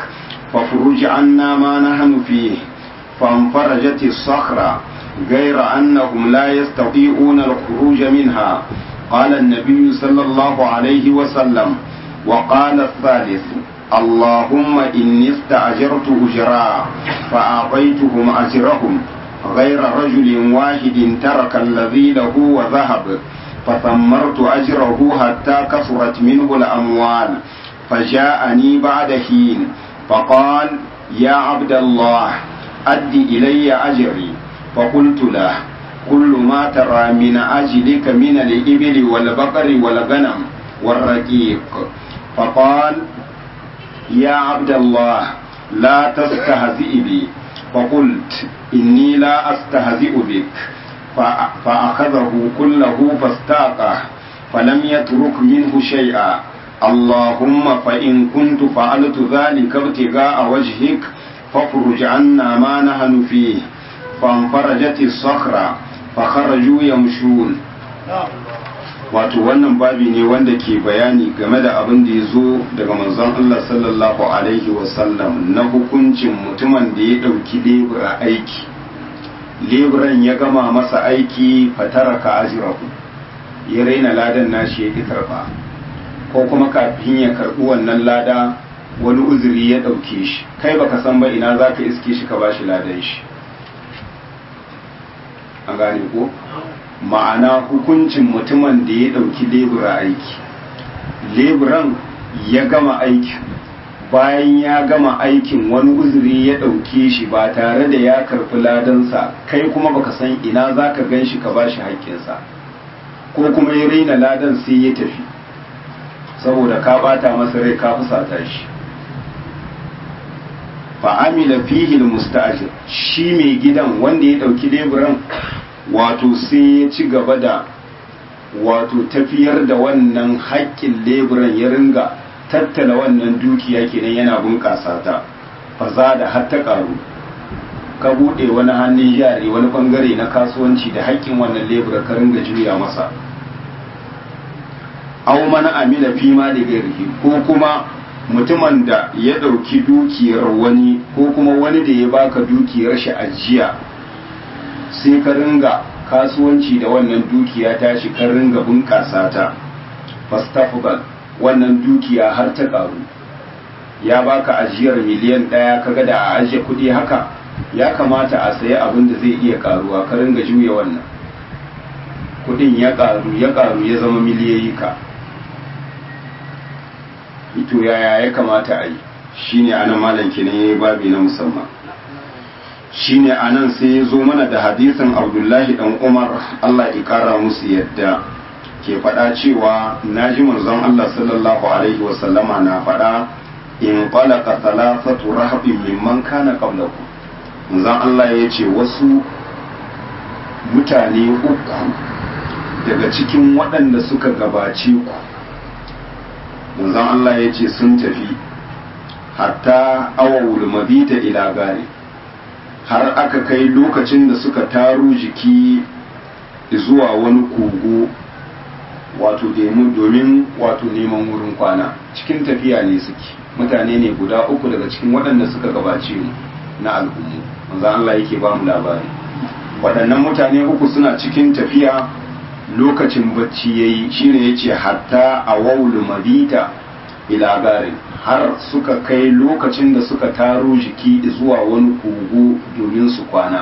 ففرج عنا ما نحن فيه فانفرجت الصخرة غير أنهم لا يستطيعون الخروج منها قال النبي صلى الله عليه وسلم وقال الثالث اللهم إني استأجرت أجراء فأعطيتهم أجرهم غير رجل واحد ترك الذي له وذهب فثمرت أجره حتى كثرت منه الأموال فجاءني بعد حين فقال يا عبد الله أد إلي أجري فقلت له كل ما ترى من أجلك من الإبل والبقر والغنم والرقيق فقال يا عبد الله لا تستهزئ بي فقلت إني لا أستهزئ بك فأخذه كله فاستاقه فلم يترك منه شيئا اللهم فإن كنت فعلت ذلك ابتغاء وجهك فافرج عنا ما نحن فيه فانفرجت الصخرة فخرجوا يمشون wato wannan babi ne wanda ke bayani game da abin da ya zo daga manzon Allah sallallahu alaihi wasallam na hukuncin mutumin da ya ɗauki lebura aiki leburan ya gama masa aiki fataraka ajirahu ya raina ladan nashi ya ki karba ko kuma kafin ya karbi wannan lada wani uzuri ya ɗauke shi kai baka san ba ina za ka iske shi ka ba shi ladan shi an gane ko ma'ana hukuncin mutumin da ya ɗauki lebura aiki leburan ya gama aiki bayan ya gama aikin wani uzuri ya ɗauke shi ba tare da ya karɓi ladansa kai kuma baka san ina za ka gan shi ka ba shi haƙƙinsa ko kuma ya raina ladan sai ya tafi saboda ka bata masa rai ka fusata shi fa'amila fihil musta'ajir shi mai gidan wanda ya ɗauki leburan wato sai ya ci gaba da wato tafiyar da wannan haƙƙin leburan ya ringa tattala wannan dukiya kenan yana bunƙasa ta faza da har ta ƙaru ka buɗe wani hannun jari wani ɓangare na kasuwanci da haƙƙin wannan lebura ka ringa juya masa au mana amila fi ma da gairihi ko kuma mutumin da ya ɗauki dukiyar wani ko kuma wani da ya baka dukiyar shi ajiya sai ka ringa kasuwanci da wannan dukiya ta shi ka ringa bunƙasa ta fastafgal wannan dukiya har ta ƙaru ya baka ajiyar miliyan ɗaya kaga da a ajiye kuɗi haka ya kamata a sayi abin da zai iya ƙaruwa ka ringa juya wannan kuɗin ya ƙaru ya ƙaru ya zama miliyoyi ka ito yaya ya kamata a yi shine anan malam kenan yayi babi na musamman shine anan sai ya zo mana da hadisin abdullahi dan umar allah ya kara musu yadda ke faɗa cewa naji manzon allah sallallahu alaihi wasallama na faɗa in qalaka thalathatu rahabin mimman kana qablakum manzon allah ya ce wasu mutane uku daga cikin waɗanda suka gabace ku manzon allah ya ce sun tafi hatta awawul mabita ila gari har aka kai lokacin da suka taru jiki zuwa wani kogo wato domin wato neman wurin kwana cikin tafiya ne suke mutane ne guda uku daga cikin waɗanda suka gabace mu na al'ummu manzan Allah yake ba mu labari waɗannan mutane uku suna cikin tafiya lokacin bacci yayi shine yace hatta a waulu mabita ila garin har suka kai lokacin da suka taro jiki zuwa wani kogo domin su kwana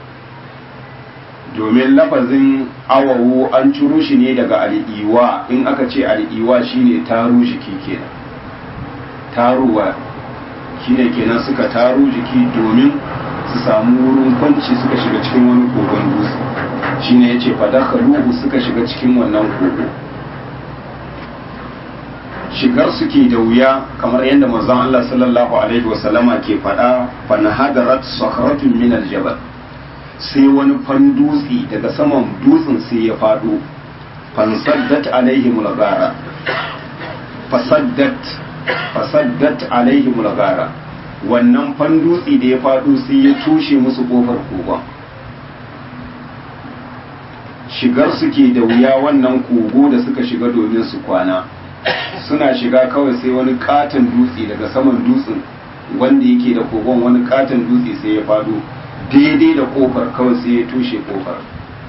domin lafazin awawo an ciro shi ne daga al'iwa in aka ce al'iwa shine taro jiki kenan taruwa shine kenan suka taro jiki domin su samu wurin kwanci suka shiga cikin wani kogon dutse shine yace fadakhaluhu suka shiga cikin wannan kogo shigar suke da wuya kamar yadda manzon Allah sallallahu alaihi wasallama ke faɗa fa nahadarat sakratun min aljabal sai wani fan dutse daga saman dutsen sai ya faɗo fansaddat alaihi mulgara fasaddat fasaddat alaihi mulgara wannan fan dutse da ya faɗo sai ya tushe musu kofar kogon shigar suke da wuya wannan kogo da suka shiga domin su kwana suna shiga kawai sai wani katon dutse daga saman dutsen wanda yake da kogon wani katon dutse sai ya fado daidai da kofar kawai sai ya tushe kofar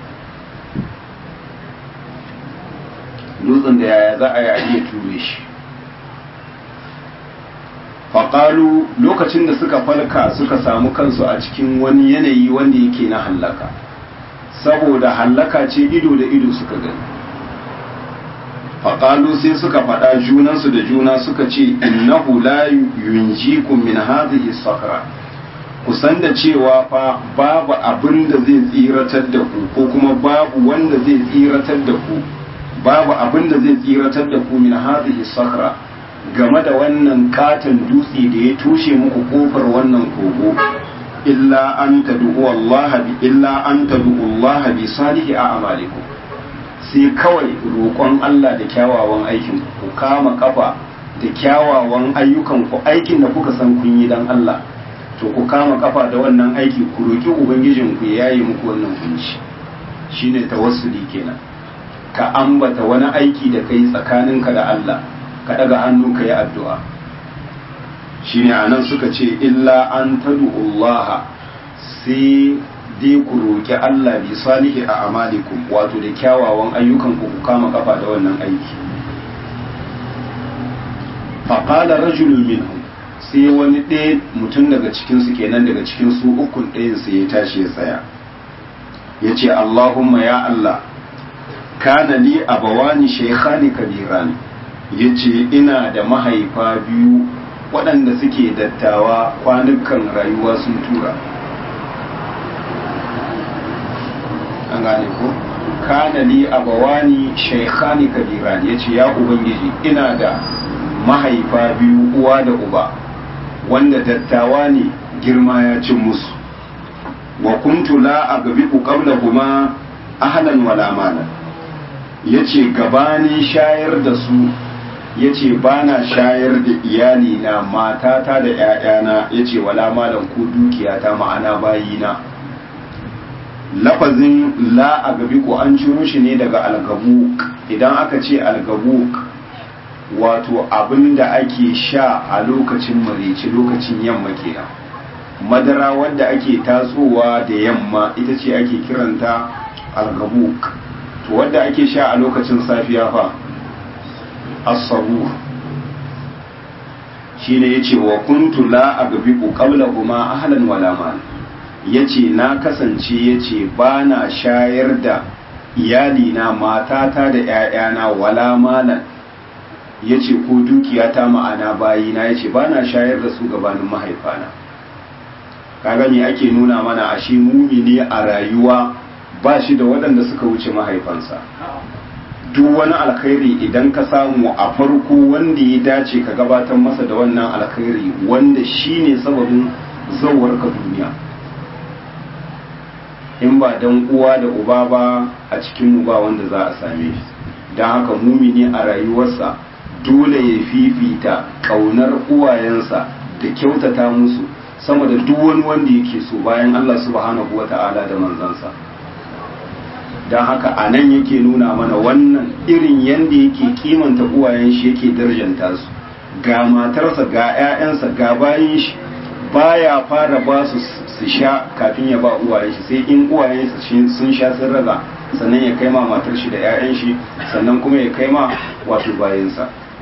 dutsen da yaya za a yi a iya ture shi faƙalu lokacin da suka falka suka samu kansu a cikin wani yanayi wanda yake na hallaka saboda hallaka ce ido da ido suka gani faƙalu sai suka faɗa junansu da juna suka ce innahu la yunjikum min hadhihi sakra kusan da cewa fa babu abin da zai tsiratar da ku ko kuma babu wanda zai tsiratar da ku babu abin da zai tsiratar da ku min hadhihi sakra game da wannan katon dutse da ya tushe muku kofar wannan kogo illa an tad'u Allah bi illa an tad'u Allah bi salihi a'malikum sai kawai roƙon Allah da kyawawan aikin ku kama kafa da kyawawan ayyukan ku aikin da kuka san kun yi dan Allah to ku kama kafa da wannan aiki ku roki ubangijin ku yayi muku wannan kunci shine tawassuli kenan ka ambata wani aiki da kai tsakaninka da Allah ka daga hannu ka yi addu'a shine anan suka ce illa an Allah sai dai ku roƙi Allah bi salihi a amalikum wato da kyawawan ayyukan ku ku kama kafa da wannan aiki faƙala rajulun minhu sai wani ɗaya mutum daga cikinsu kenan daga cikin su ukun ɗayan sai ya tashi ya tsaya ya ce Allahumma ya Allah kana li abawani shaykhani kabirani ya ce ina da mahaifa biyu waɗanda suke dattawa kwanukan rayuwa sun tura an gane ko kana li abawani shaykhani kabirani ya ce ya ubangiji ina da mahaifa biyu uwa da uba wanda dattawa ne girma ya cin musu wa kuntu la agbiqu qablahuma ahlan wala malan yace gabanin shayar da su yace bana shayar da iyali na matata da ƴaƴana yace wala malan ko dukiyata ma'ana bayina lafazin la agbiqu an ciro shi ne daga algabuk idan aka ce algabuk wato abin da ake sha a lokacin marici lokacin yamma kenan madara wadda ake tatsowa da yamma ita ce ake kiranta algabuk to wadda ake sha a lokacin safiya fa asabu shine yace wa kuntu la agbiqu qablahuma ahlan wala mal yace na kasance yace bana shayar da iyalina matata da 'ya'yana wala malan ya ce ko dukiya ta ma'ana bayina ya ce ba na shayar da su gabanin mahaifana kaga me ake nuna mana a shi mumini a rayuwa ba shi da waɗanda suka wuce mahaifansa duk wani alkhairi idan ka samu a farko wanda ya dace ka gabatar masa da wannan alkhairi wanda shi ne sababin zauwar ka duniya in ba dan uwa da uba ba a cikin ba wanda za a same shi don haka mumini a rayuwarsa dole ya fifita ƙaunar uwayensa da kyautata musu sama da duk wani wanda yake so bayan Allah subhanahu wa ta'ala da manzansa don haka a nan yake nuna mana wannan irin yadda yake kimanta uwayen shi yake darjanta su ga matarsa ga 'ya'yansa ga bayan shi baya fara ba su su sha kafin ya ba uwayen shi sai in uwayen sun sha sun raga sannan ya kai ma matar shi da 'ya'yan shi sannan kuma ya kai ma wato bayansa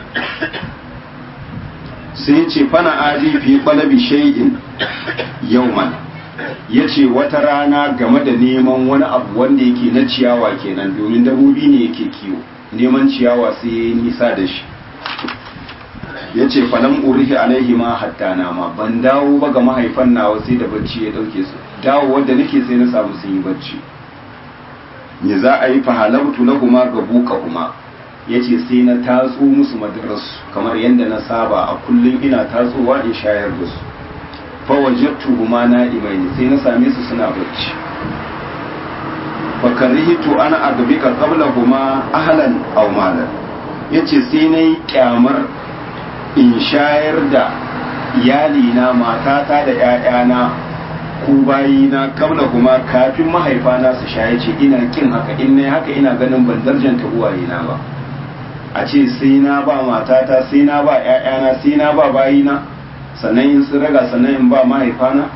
sai ce fana adi fi ƙwalabi shay'in yauman ya ce wata rana game da neman wani abu wanda yake na ciyawa kenan domin dabobi ne yake kiwo neman ciyawa sai ya yi nisa da shi ya ce falam urihi alaihi ma hatta nama ban dawo ba ga mahaifan nawa sai da bacci ya dauke su dawo wadda nake sai na samu sun yi bacci ne za a yi fahalautu na kuma ga buka kuma ya ce sai na tatso musu madararsu kamar yadda na saba a kullum ina tatsowa in shayar da su fawajattu huma na imaini sai na same su suna bacci fakarihitu ana agabika qabla huma ahlan aw malan yace sai na yi kyamar in shayar da iyalina matata da 'ya'yana ko bayina kabla kuma kafin mahaifana su shaye ce ina kin haka in na haka ina ganin ban darjanta uwayena ba a ce sai na ba matata sai na ba ‘ya'yana sai na ba bayina sannan in sun raga sannan in ba mahaifana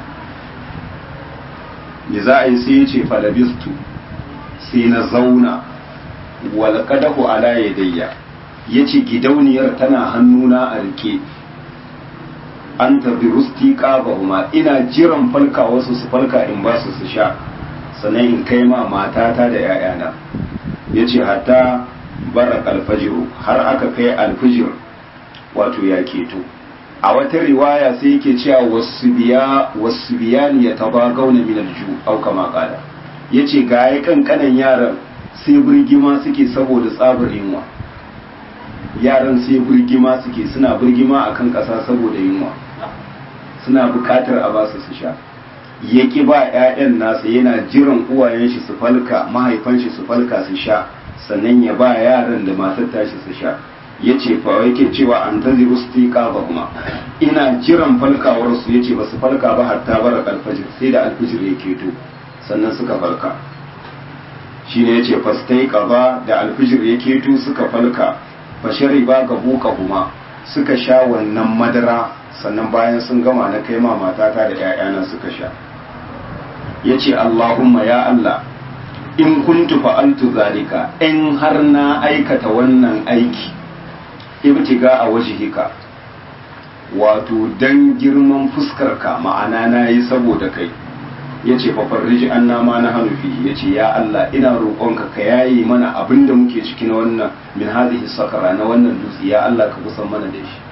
me za a yi sai ya ce falabistu sai na zauna walƙadahu ala yadayya ya ce gidauniyar tana hannuna a rike an tabi rusti ƙabahuma ina jiran falka wasu su falka in ba su su sha sannan in kai ma matata da 'ya'yana ya ce hatta bara alfajiru har aka kai alfijir wato ya keto a wata riwaya sai yake cewa wasu biya wasu biyani ya taba gauna min alju au kama kala yace ga ya kankanan yaran sai birgima suke saboda tsabar yunwa yaran sai birgima suke suna birgima akan kasa saboda yunwa suna bukatar a basu su sha ya ki ba 'ya'yan nasa yana jiran uwayen shi su falka mahaifan shi su falka su sha sannan ya ba yaran da matar tashi su sha ya ce fa yake cewa an ta ziru su ba kuma ina jiran falkawar su ya ce ba su falka ba hatta bara alfajir sai da alfajir ya keto sannan suka falka shi ne ya ce fastai ba da alfajir ya keto suka falka bashari ba ga buka kuma suka sha wannan madara sannan bayan sun gama na kai ma matata da 'ya'yana suka sha ya ce allahumma ya allah in kuntu fa'altu zalika in har na aikata wannan aiki ibtiga a wajhika wato dan girman fuskarka ma'ana na yi saboda kai yace fa farriji anna ma na hanufi yace ya Allah ina roƙonka ka yayi mana abinda muke ciki na wannan min hadhihi sakara na wannan dutse ya Allah ka kusan mana da shi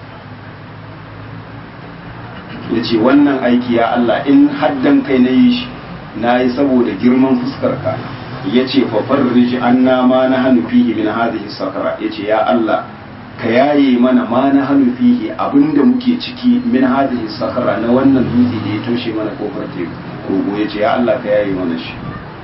yace wannan aiki ya Allah in haddan kai na yi shi na yi saboda girman fuskarka ya ce fafarriji an ma na hannu fihi min hadhihi sakara ya ce ya Allah ka yaye mana ma na hannu fihi abinda muke ciki min hadhihi sakara na wannan dutse da ya toshe mana kofar teku kogo ya ce ya Allah ka yaye mana shi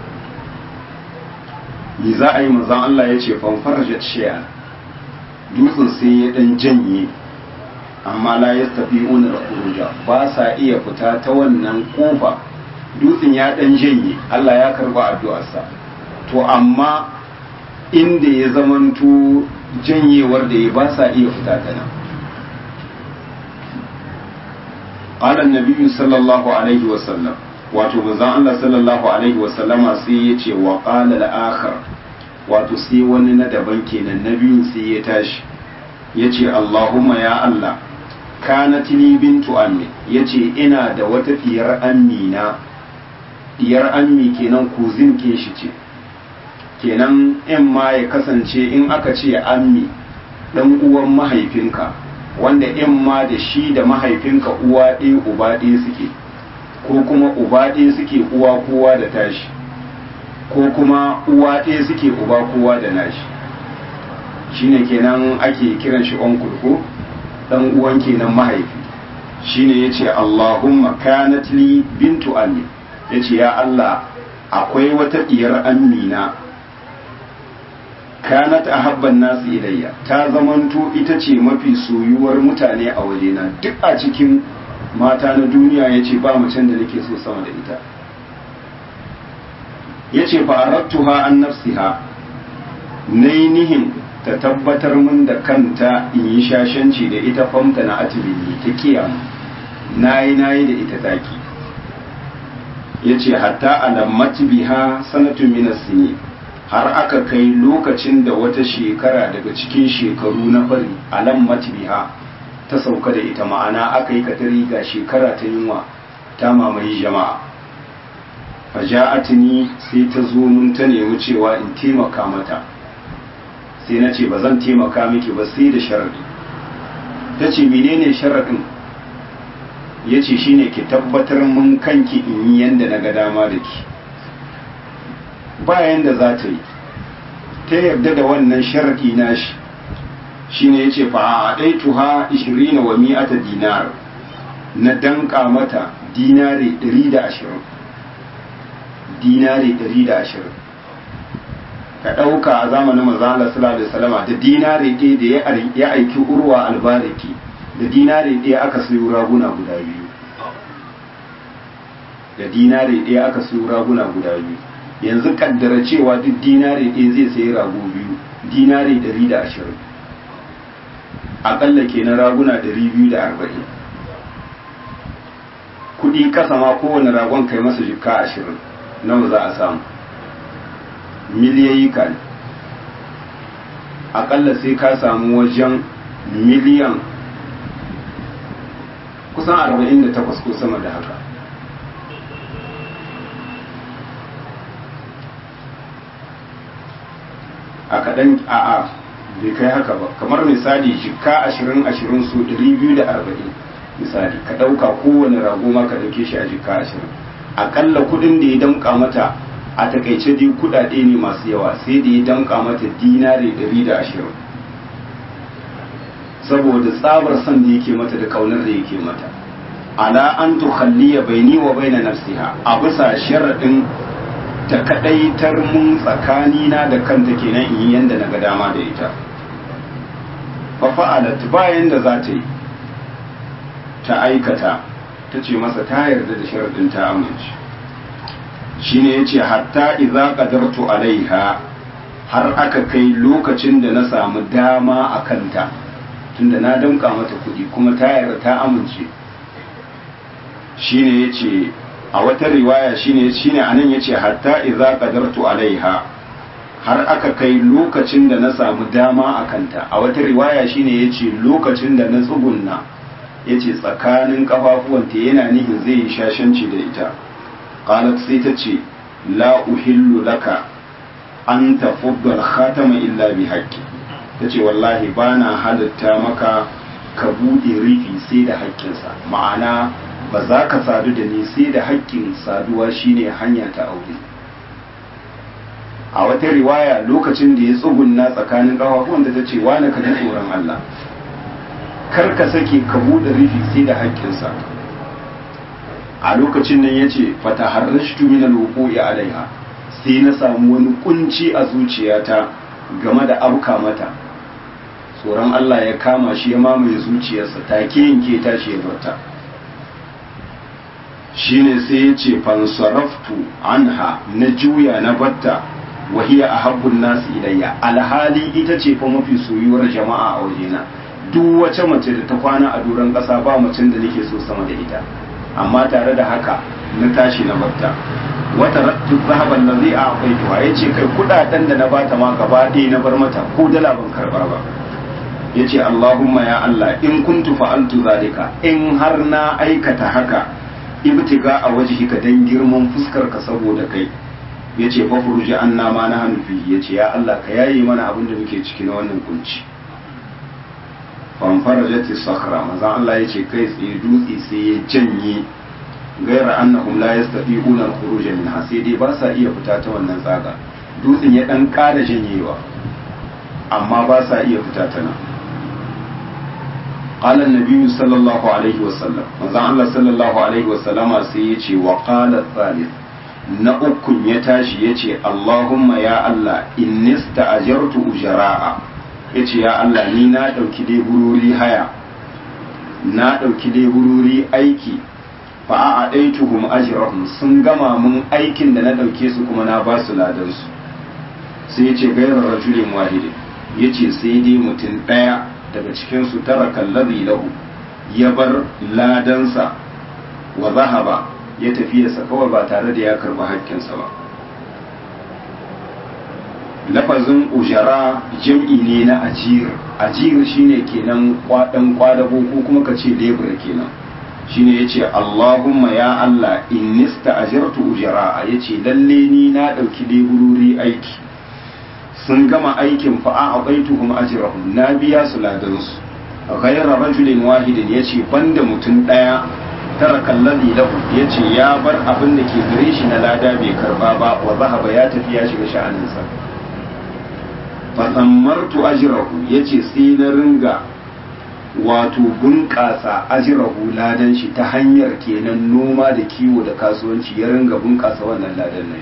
ni za a yi manzon Allah ya ce fanfarajat shi'a dutsen sai ya dan janye amma la yastafi'una al-khuruja ba sa iya fita ta wannan kofa dutsen ya dan janye Allah ya karba addu'arsa to amma inda ya zamanto janyewar da ya ba sa iya fita ta nan qala an-nabi sallallahu alaihi wa sallam wato manzon Allah sallallahu alaihi wa sallama sai ya ce wa qala al-akhar wato sai wani na daban kenan na biyun sai ya tashi ya ce Allahumma ya Allah kanat li bintu ammi yace ina da wata diyar ammi na diyar ammi kenan kuzin ke shi ce kenan in ma ya kasance in aka ce ammi dan uwan mahaifinka wanda in ma da shi da mahaifinka uwa ɗaya uba ɗaya suke ko kuma uba ɗaya suke uwa kowa da tashi ko kuma uwa ɗaya suke uba kowa da nashi shine kenan ake kiran shi onkul ko dan uwan kenan mahaifi shine yace Allahumma kanat li bintu ammi yace ya Allah akwai wata diyar amina kanat ahabban nasu ilayya ta zamanto ita ce mafi soyuwar mutane a wajena duk a cikin mata na duniya yace ba macen da nake so sama da ita yace fa aradtuha an nafsiha nainihin ta tabbatar min da kanta in yi shashanci da ita famta na atibini ta kiyama nayi nayi da ita taki yace hatta alammat biha sanatun min sini har aka kai lokacin da wata shekara daga cikin shekaru na fari alammat biha ta sauka da ita ma'ana aka yi katari ga shekara ta yunwa ta mamaye jama'a faja'atni sai ta zo mun ta nemi cewa in taimaka mata sai na ce ba zan taimaka miki ba sai da sharadi ta ce menene sharadin ya ce shine ki tabbatar mun kanki in yi yanda na ga dama da ki bayan da za ta yi ta yarda da wannan sharadi nashi shine ya ce fa a ɗaituha 20 wa mi'ata dinar na danka mata dinari 120 dinari 120 ka ɗauka a zamanin manzala sallallahu alaihi wasallama da dinari ɗaya da ya aiki urwa albariki da dinari ɗaya aka sayo raguna guda biyu da dinari ɗaya aka sayo raguna guda biyu yanzu kaddara cewa duk dinari ɗaya zai sayi rago biyu dinari ɗari da ashirin aƙalla kenan raguna ɗari biyu da arba'in kudi kasa ma kowane ragon kai masa jikka ashirin nawa za a samu miliyayi ka ne akalla sai ka samu wajen miliyan kusan 48 ko sama da haka a kaɗan a a bai kai haka ba kamar misali jikka ashirin ashirin su ɗari biyu da arba'in misali ka ɗauka kowane rago ma ka ɗauke shi a jikka ashirin aƙalla kuɗin da ya damƙa mata a takaice dai kuɗaɗe ne masu yawa sai da ya damƙa mata dinari ɗari da ashirin saboda tsabar son da yake mata da kaunar da yake mata ala an tukhalliya baini wa baina nafsiha a bisa sharaɗin ta kadaitar mun tsakanina da kanta kenan in yi yanda na ga dama da ita fa fa'alat bayan da za ta yi ta aikata ta ce masa ta yarda da sharaɗin ta amince shine yace hatta idza qadartu alaiha har aka kai lokacin da na samu dama a kanta tunda na damka mata kuɗi kuma ta yarda ta amince shine yace a wata riwaya shine shine anan yace hatta idza qadartu alaiha har aka kai lokacin da na samu dama a kanta a wata riwaya shine yace lokacin da na tsugunna yace tsakanin kafafuwanta yana nihin zai yi shashanci da ita qalat sai ta ce la uhillu laka an tafudda al-khatama illa bi haqqi tace wallahi bana halatta maka ka bude rufi sai da haƙƙinsa ma'ana ba za ka sadu da ni sai da haƙƙin saduwa shine hanya ta aure a wata riwaya lokacin da ya tsugunna tsakanin ƙafafuwan da ta ce wani ka ji tsoron Allah kar ka sake ka buɗe rufi sai da haƙƙinsa a lokacin nan ya ce fata harrashtu min alwuqu'i alaiha sai na samu wani kunci a zuciyata game da abka mata tsoron Allah ya kama shi ya mamaye zuciyarsa take yanke tashi ya barta shine sai ya ce fansaraftu anha na juya na batta wahiya a habbun nasu ilayya alhali ita ce fa mafi soyuwar jama'a a wajena duk wace mace da ta kwana a doron ƙasa ba macen da nake so sama da ita amma tare da haka na tashi na batta wata rattu zahaban da zai a akwai tuwa ya ce kai kudaden da na bata ma gaba ɗaya na bar mata ko dala ban karɓa ba ya ce allahumma ya allah in kuntu fa'altu zalika in har na aikata haka ibtiga a wajhika dan girman fuskar ka saboda kai yace fa furuji anna ma na hannu fi yace ya Allah ka yayi mana abin da muke ciki na wannan kunci fan farajati sakhra manzon Allah yace kai tsaye dutse sai ya janye gaira annahum la yastati'una al-khuruj minha sai dai ba sa iya fita ta wannan tsaga dutsen ya dan ƙara janyewa amma ba sa iya fita ta nan قال النبي صلى الله عليه وسلم manzon Allah sallallahu alaihi wasallama sai ya ce wa qala thalith na ukun ya tashi ya ce Allahumma ya Allah inni sta'ajartu ujara'a ya ce ya Allah ni na ɗauki leburori haya na ɗauki leburori aiki fa a ɗaituhum ajrahum sun gama mun aikin da na ɗauke su kuma na ba su ladansu sai ya ce gairar rajulin wahidin ya ce sai dai mutum ɗaya daga cikinsu tara kallazi lahu ya bar ladansa wa zahaba ya tafiyarsa kawai ba tare da ya karba haƙƙinsa ba lafazin ujara jam'i ne na ajir ajir shine kenan kwadan kwadago ko kuma ka ce lebura kenan shine yace Allahumma ya Allah innista ajirtu ujara yace lalle ni na dauki leburori aiki sun gama aikin fa a abaituhum ajrahum na biya su ladansu ghayra rajulin wahidin yace banda mutum daya tara kalladi lahu yace ya bar abin da ke gare shi na lada bai karba ba wa zahaba ya tafi ya shiga sha'aninsa fa sammartu ajrahu yace sai na ringa wato bunƙasa ajrahu ladan shi ta hanyar kenan noma da kiwo da kasuwanci ya ringa bunƙasa wannan ladan nan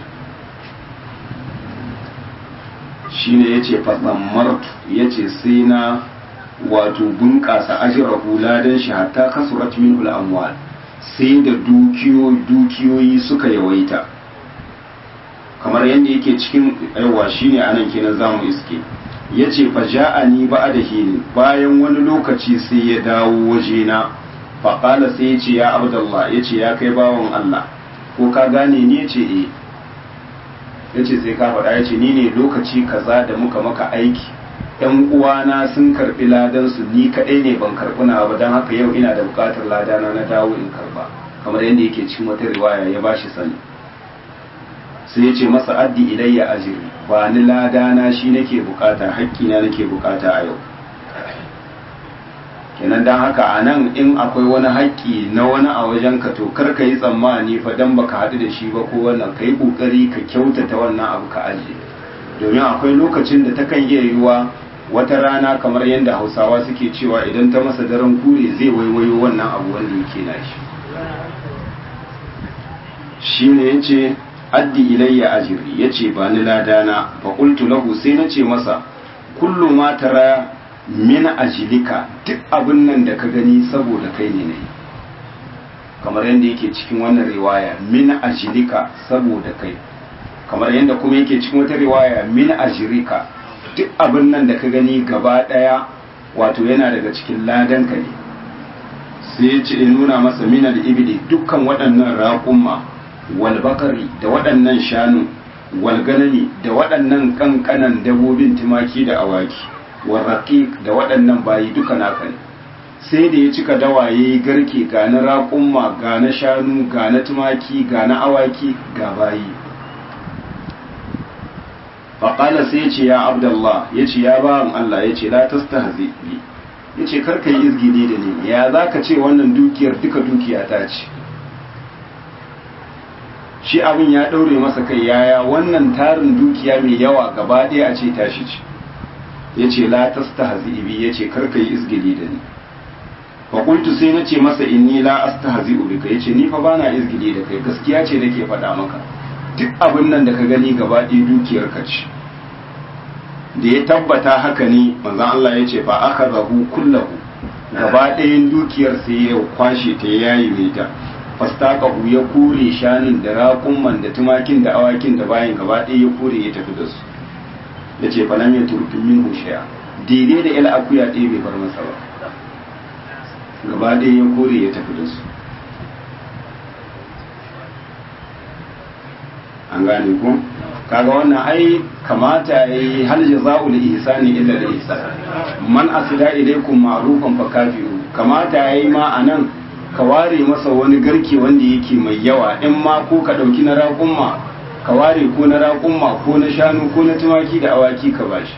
shine yace fa sammartu yace sai na wato bunƙasa ajrahu ladan shi hatta kasurat minhu al-amwal sai da dukiyoyi suka yawaita kamar yadda yake cikin yawa shine anan kenan zamu iske yace fa ja'ani ba'da hini bayan wani lokaci sai ya dawo wajena faƙala sai ya ce ya abdullah ya ce ya kai bawan Allah ko ka gane ni ya ce eh ya ce sai ka faɗa ya ce ni ne lokaci kaza da muka maka aiki ‘yan uwana sun karɓi ladansu ni kaɗai ne ban karɓi na ba don haka yau ina da buƙatar ladana na dawo in karɓa kamar yadda yake cikin wata riwaya ya ba shi sani sai ya ce masa addi ilayya ajiri ba ni ladana shi nake bukata haƙƙina nake bukata a yau kenan don haka a nan in akwai wani haƙƙi na wani a wajen ka to kar ka yi tsammani fa dan baka haɗu da shi ba ko wannan ka yi ƙoƙari ka kyautata wannan abu ka ajiye domin akwai lokacin da takan iya yiwuwa wata rana kamar yadda hausawa suke cewa idan ta masa daren kure zai waiwayo wannan abu wanda yake nashi shi ne ya ce addi ilayya ajiri ya ce ba ni ladana fa qultu lahu sai na ce masa kullu ma tara min ajilika duk abin nan da ka gani saboda kai ne ne kamar yadda yake cikin wannan riwaya min ajilika saboda kai kamar yadda kuma yake cikin wata riwaya min ajirika duk abin nan da ka gani gaba daya wato yana daga cikin ladanka ne sai ya ce nuna masa min al-ibli dukkan waɗannan raƙumma wal bakari da waɗannan shanu wal ganami da waɗannan kankanan dabobin tumaki da awaki wal raqiq da waɗannan bayi duka naka ne sai da ya cika dawaye garke ga na raƙumma ga na shanu ga na tumaki ga na awaki ga bayi faƙala sai ya ce ya abdallah ya ce ya bawan Allah ya ce la tastahzi bi ya ce karka yi izgini da ni ya za ka ce wannan dukiyar duka dukiya ta ce shi abin ya ɗaure masa kai yaya wannan tarin dukiya mai yawa gaba ɗaya a ce tashi ce ya ce la tastahzi bi ya ce karka yi izgini da ni faƙultu sai na ce masa inni la astahzi bika ya ce ni fa bana izgili da kai gaskiya ce nake faɗa maka duk abin nan da ka gani gaba ɗaya dukiyar ka ce da ya tabbata haka ne manzon Allah ya ce fa aka zahu kullahu gaba ɗayan dukiyar sai ya kwashe ta ya yayi mai ta fastaqahu ya kure shanin da raƙumman da tumakin da awakin da bayan gaba ɗaya ya kure ya tafi da su ya ce fa lam yaturku minhu shay'a daidai da il akuya ɗaya bai bar masa ba gaba ɗaya ya kore ya tafi da su an gane ku kaga wannan ai kamata yayi hal jaza'u li ihsani illa li ihsan man asida ilaykum ma'rufan fa kafiru kamata yayi ma anan ka ware masa wani garke wanda yake mai yawa in ma ko ka dauki na raƙumma ka ware ko na raƙumma ko na shanu ko na tumaki da awaki ka bashi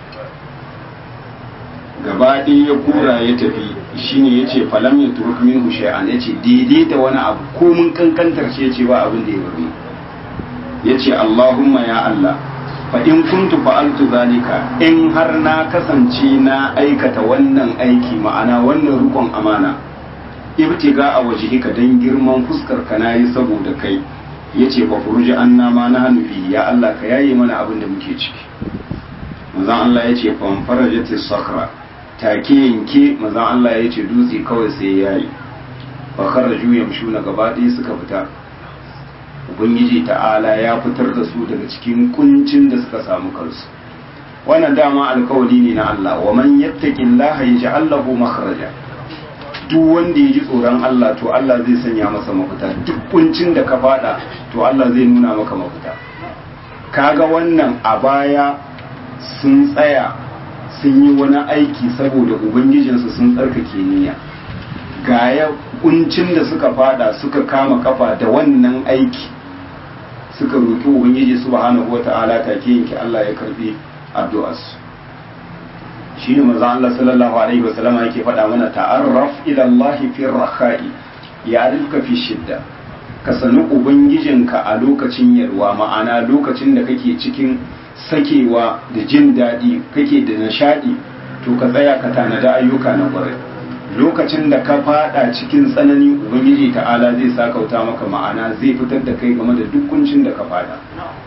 gaba ɗaya ya kura ya tafi shine ya ce falam ya turuk min shay'an ya ce daidai da wani abu ko mun kankantar ce ce ba abin da ya bari ya ce Allahumma ya Allah fa in kuntu fa'altu zalika in har na kasance na aikata wannan aiki ma'ana wannan rukun amana ibtiga a wajhika dan girman fuskar ka nayi saboda kai yace fa furuji anna ma na hanfi ya Allah ka yaye mana abin da muke ciki manzon Allah yace fa farajati sakhra take yanke manzon Allah yace dutse kawai sai yayi fa kharaju yamshuna gaba ɗaya suka fita ubangiji ta'ala ya fitar da su daga cikin kuncin da suka samu kansu wannan dama alkawali ne na Allah wa man yattaqillaha yaj'al lahu makhraja duk wanda ya ji tsoron Allah to Allah zai sanya masa mafita duk kuncin da ka fada to Allah zai nuna maka mafita kaga wannan a baya sun tsaya sun yi wani aiki saboda ubangijinsu sun tsarkake niyya ga ya kuncin da suka fada suka kama kafa da wannan aiki suka roki ubangiji subhanahu wata'ala take yanki Allah ya karbi addu'arsu shine manzo Allah sallallahu alaihi wasallam yake faɗa mana ta'arraf ila Allah fi rakhai ya'rifka fi shidda ka sani ubangijinka a lokacin yarwa ma'ana lokacin da kake cikin sakewa da jin daɗi kake da nishadi to ka tsaya ka tanada ayyuka na ƙwarai lokacin da ka fada cikin tsanani ubangiji ta'ala zai sakauta maka ma'ana zai fitar da kai game da duk kuncin da ka fada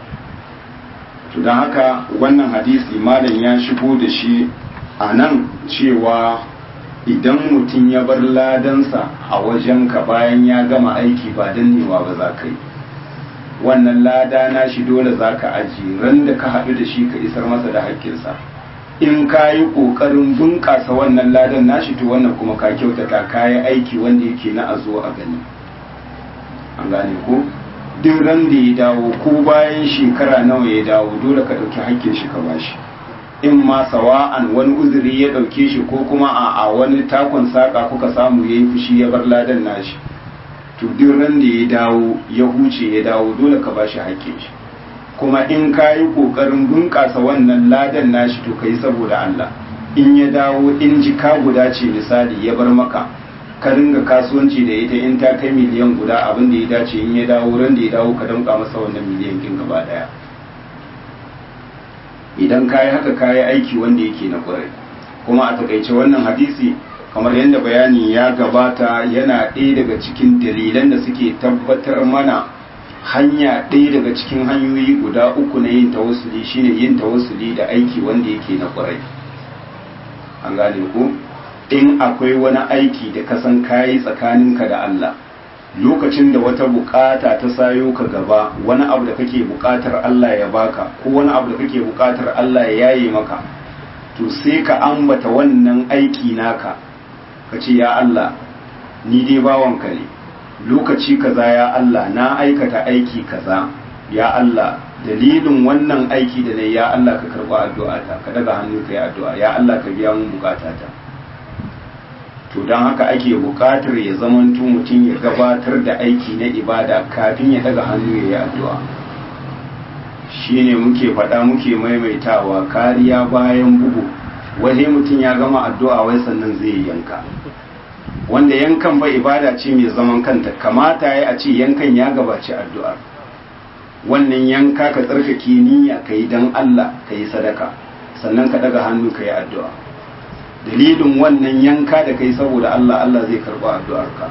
to don haka wannan hadisi malam ya shigo da shi a nan cewa idan mutum ya bar ladansa a wajenka bayan ya gama aiki ba dannewa ba za ka yi wannan lada na shi dole za ka aji ran da ka haɗu da shi ka isar masa da haƙƙinsa in ka yi ƙoƙarin bunƙasa wannan ladan nashi to wannan kuma ka kyautata ka yi aiki wanda yake na a zo a gani an gane ko duk ran da ya dawo ko bayan shekara nawa ya dawo dole ka ɗauki hakkin shi ka bashi in ma sawa'an wani uzuri ya ɗauke shi ko kuma a a wani takon saƙa kuka samu ya yi fushi ya bar ladan nashi to duk ran da ya dawo ya huce ya dawo dole ka bashi hakkin shi kuma in ka yi ƙoƙarin bunƙasa wannan ladan nashi to ka yi saboda Allah in ya dawo in jika guda ce misali ya bar maka ka ringa kasuwanci da ita in ta kai miliyan guda abin da ya dace in ya dawo ran da ya dawo ka damƙa masa wannan miliyan kin gaba ɗaya idan ka yi haka ka yi aiki wanda yake na ƙwarai kuma a takaice wannan hadisi kamar yadda bayani ya gabata yana ɗaya daga cikin dalilan da suke tabbatar mana hanya ɗaya daga cikin hanyoyi guda uku na yin tawassuli shine yin tawassuli da aiki wanda yake na ƙwarai an gane ku in akwai wani aiki da ka san kayi tsakaninka da Allah lokacin da wata bukata ta sayo ka gaba wani abu da kake bukatar Allah ya baka ko wani abu da kake bukatar Allah ya yaye maka to sai ka ambata wannan aiki naka ka ce ya Allah ni dai bawanka ne lokaci kaza ya Allah na aikata aiki kaza ya Allah dalilin wannan aiki da nayi ya Allah ka karba addu'ata ka daga hannu ka yi addu'a ya Allah ka biya mun bukatata to don haka ake bukatar ya zamanto mutum ya gabatar da aiki na ibada kafin ya daga hannu ya yi addu'a shine muke faɗa muke maimaitawa kariya bayan bugu wai mutum ya gama addu'a wai sannan zai yanka wanda yankan ba ibada ce mai zaman kanta kamata ya a ce yankan ya gabaci addu'ar wannan yanka ka tsarkake niyya ka yi don Allah ka yi sadaka sannan ka daga hannu ka yi addu'a dalilin wannan yanka da ka yi saboda Allah Allah zai karba addu'arka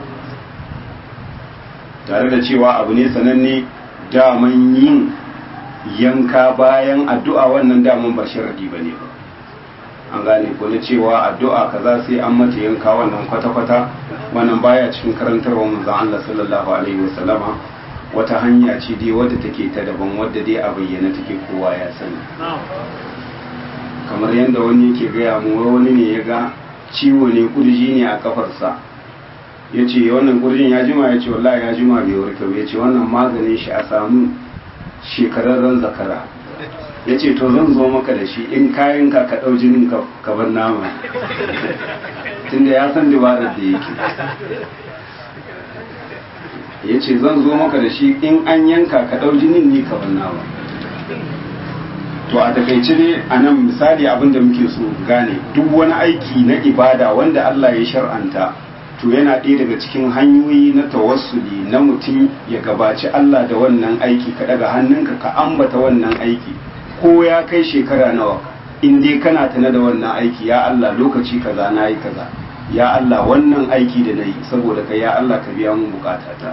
tare da cewa abu ne sananne daman yin yanka bayan addu'a wannan daman ba sharadi ba ne ba an gane ko na cewa addu'a kaza sai an mata yanka wannan kwata-kwata wannan baya cikin karantarwa manzon Allah sallallahu alaihi wasallama wata hanya ce dai wadda take ta daban wadda dai a bayyana take kowa ya sani kamar yadda wani yake gaya mu wani ne ya ga ciwo ne kurji ne a kafarsa ya ce wannan kurjin ya jima ya ce wallahi ya jima bai warke ya ce wannan maganin shi a samu shekararren zakara ya ce to zan zo maka da shi in kayan ka ka ɗau jinin ka bar nama tunda ya san dabarar da yake ya ce zan zo maka da shi in an yanka ka ɗau jinin ni ka bar nama to a takaice ne a nan misali abin da muke so gane duk wani aiki na ibada wanda Allah ya shar'anta to yana ɗaya daga cikin hanyoyi na tawassuli na mutum ya gabaci Allah da wannan aiki ka daga hannunka ka ambata wannan aiki ko ya kai shekara nawa in dai kana tana da wannan aiki ya Allah lokaci kaza na yi kaza ya Allah wannan aiki da na yi saboda ka ya Allah ka biya mun bukatata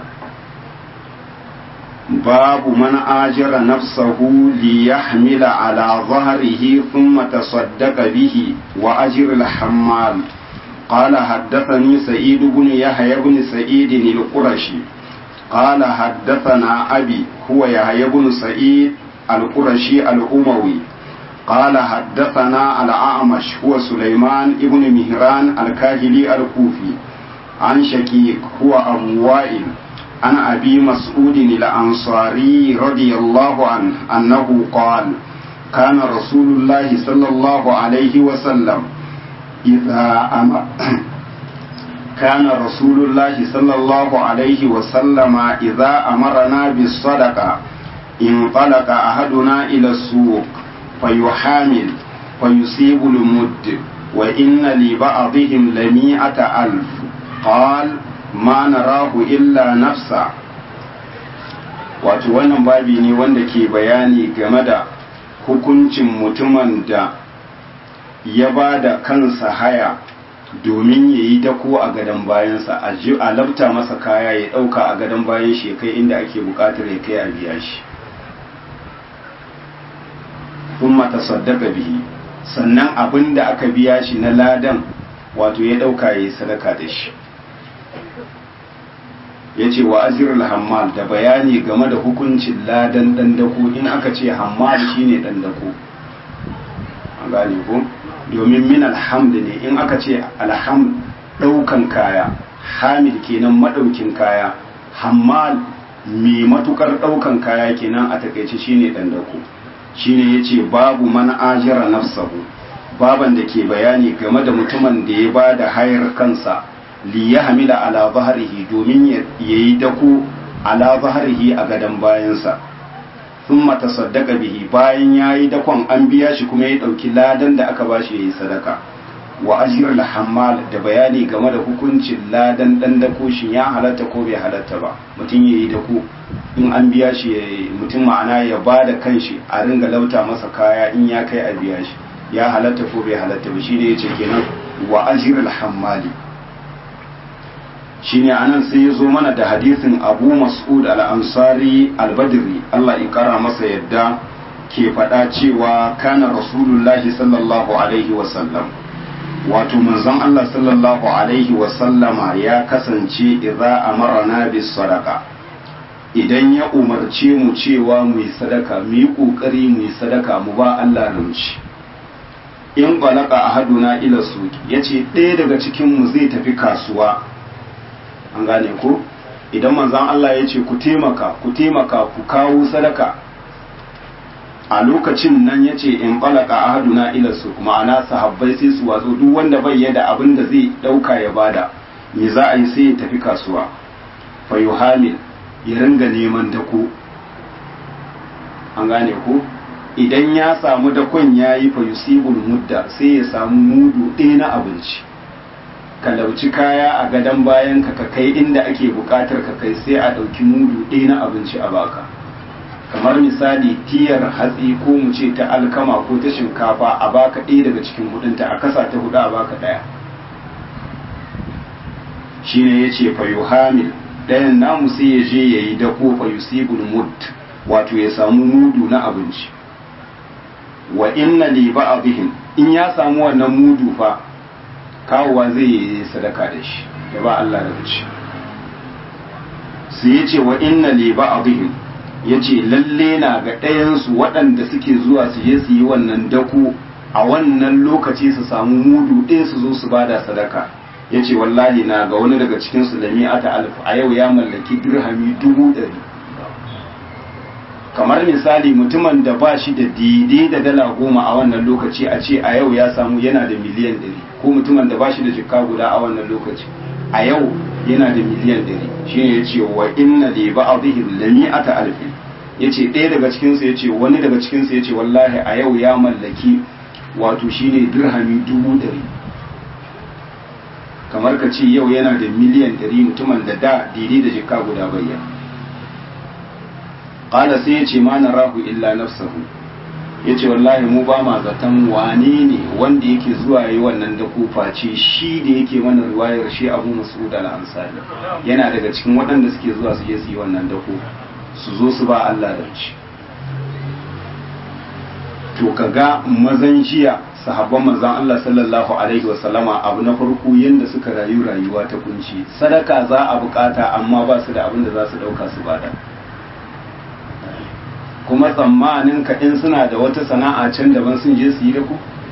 باب من آجر نفسه ليحمل على ظهره ثم تصدق به وأجر الحمال قال حدثني سعيد بن يحيى بن سعيد القرشي قال حدثنا أبي هو يحيى بن سعيد القرشي الأموي قال حدثنا الأعمش هو سليمان بن مهران الكاهلي الكوفي عن شكيك هو أبو وائل عن أبي مسعود الأنصاري رضي الله عنه أنه قال كان رسول الله صلى الله عليه وسلم إذا أمر كان رسول الله صلى الله عليه وسلم إذا أمرنا بالصدقة انطلق أحدنا إلى السوق فيحامل فيصيب المد وإن لبعضهم لمئة ألف قال ma narahu illa nafsa wato wannan babi ne wanda ke bayani game da hukuncin mutumin da ya ba da kansa haya domin ya yi dako a gadon bayansa a labta masa kaya ya ɗauka a gadon bayan shi kai inda ake buƙatar ya kai a biya shi kuma ta saddaka bihi sannan abin da aka biya shi na ladan wato ya ɗauka ya yi sadaka da shi ya ce wa azirul hammal da bayani game da hukuncin ladan dandako in aka ce hammal shine dandako an gane ko domin min alhamd ne in aka ce alhamd ɗaukan kaya hamid kenan maɗaukin kaya hammal mai matukar ɗaukan kaya kenan a takaice shine ɗandako shine ya ce babu man ajira nafsahu baban da ke bayani game da mutumin da ya ba da hayar kansa li ya hamila ala zaharihi domin ya yi dako ala zaharihi a gadon bayansa sun mata saddaka bihi bayan ya yi dakon an biya shi kuma ya ɗauki ladan da aka ba shi ya yi sadaka wa ajiyar hammal da bayani game da hukuncin ladan ɗan dako shi ya halatta ko bai halatta ba mutum ya yi dako in an biya shi mutum ma'ana ya ba da kanshi a ringa lauta masa kaya in ya kai a biya shi ya halatta ko bai halatta ba shine yace kenan wa ajrul hammali shine anan sai ya zo mana da hadisin Abu Mas'ud al-Ansari al-Badri Allah ya kara masa yadda ke faɗa cewa kana Rasulullahi sallallahu alaihi wa sallam wato manzon Allah sallallahu alaihi wa sallama ya kasance idza amarna bis sadaqa idan ya umarce mu cewa mu yi sadaka mu yi kokari mu yi sadaka mu ba Allah ramci in balaka ahaduna ila suki yace ɗaya daga cikin mu zai tafi kasuwa an gane ko idan manzon Allah ya ce ku taimaka ku taimaka ku kawo sadaka a lokacin nan ya ce in balaka ahaduna ila su ma'ana sahabbai sai su watso duk wanda bai yada abin da zai ɗauka ya bada me za a yi sai ya tafi kasuwa fa yuhamil ya ringa neman dako an gane ko idan ya samu dakon ya yi fa yusibul mudda sai ya samu mudu ɗaya na abinci ka lauci kaya a gadon bayan ka kai inda ake buƙatar ka kai sai a ɗauki mudu ɗaya na abinci a baka kamar misali tiyar hatsi ko mu ce ta alkama ko ta shinkafa a baka ɗaya daga cikin hudunta a kasa ta hudu a baka ɗaya shine ya ce fa yuhamil ɗayan namu sai ya je ya yi dako fa yusibul mud wato ya samu mudu na abinci wa inna li ba'dihim in ya samu wannan mudu fa kawowa zai yi sadaka da shi ya ba Allah da ci sai ya ce wa inna li ba'dihim ya ce lalle na ga ɗayansu waɗanda suke zuwa su je su yi wannan dako a wannan lokaci su samu mudu ɗaya su zo su bada sadaka ya ce wallahi na ga wani daga cikinsu da mi'ata alif a yau ya mallaki dirhami dubu ɗari kamar misali mutumin da ba shi da daidai da dala goma a wannan lokaci a ce a yau ya samu yana da miliyan ɗari ko mutumin da ba shi da jikka guda a wannan lokaci a yau yana da miliyan ɗari shi ne ya ce wa inna li ba'dihim la mi'ata alfin ya ce ɗaya daga cikinsu ya ce wani daga cikinsu ya ce wallahi a yau ya mallaki wato shine dirhami dubu ɗari kamar ka ce yau yana da miliyan ɗari mutumin da da daidai da jikka guda bayyana ƙala sai ya ce ma na rahu illa nafsahu ya ce wallahi mu ba ma zaton wane ne wanda yake zuwa yi wannan da face shi da yake mana riwayar shi abu mas'ud al-ansari yana daga cikin waɗanda suke zuwa su je su yi wannan dako su zo su ba Allah da ci to kaga mazan jiya sahabban manzon Allah sallallahu alaihi wasallama abu na farko yanda suka rayu rayuwa ta kunci sadaka za a bukata amma ba su da abin da za su dauka su bada kuma tsammanin ka in suna da wata sana'a can daban sun je su yi da ku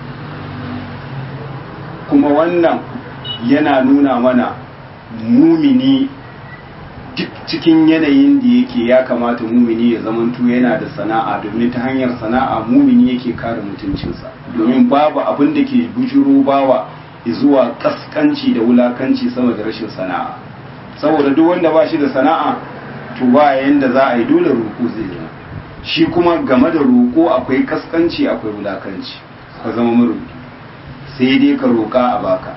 kuma wannan yana nuna mana mumini duk cikin yanayin da yake ya kamata mumini ya zamanto yana da sana'a domin ta hanyar sana'a mumini yake kare mutuncinsa domin babu abin da ke bujuro bawa zuwa kaskanci da wulakanci sama da rashin sana'a saboda duk wanda ba shi da sana'a to ba yanda za a yi dole roƙo zai zama shi kuma game da roƙo akwai kaskanci akwai wulakanci ka zama maroƙi sai dai ka roƙa a baka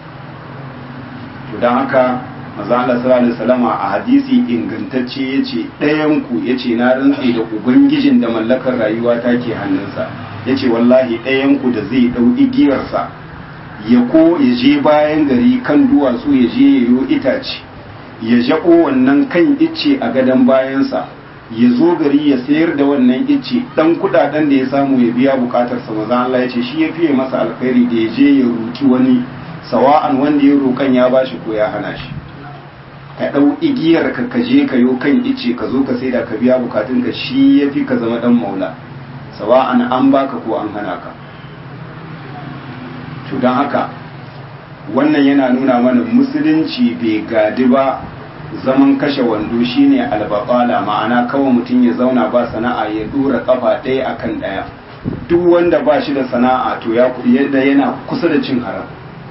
to don haka maza Allah sallallahu alaihi wasallama a hadisi ingantacce yace ɗayan ku yace na rantse da ubangijin da mallakar rayuwa ta ke hannunsa yace wallahi ɗayan ku da zai dau igiyarsa ya ko ya je bayan gari kan duwatsu ya je ya yo itace ya jaɓo wannan kan icce a gadon bayansa ya zo gari ya sayar da wannan icce dan kudaden da ya samu ya biya bukatarsa maza Allah yace shi ya fiye masa alkhairi da ya je ya roki wani sawa'an wanda ya rokan ya bashi ko ya hana shi ka ɗau igiyar ka ka je ka yo kan ice ka zo ka saida ka biya bukatun ka shi ya fi ka zama ɗan maula sawa'an an baka ko an hana ka to don haka wannan yana nuna mana musulunci bai gadi ba zaman kashe wando shine albaqala ma'ana kawai mutum ya zauna ba sana'a ya dora kafa ɗaya akan ɗaya duk wanda ba shi da sana'a to ya yadda yana kusa da cin haram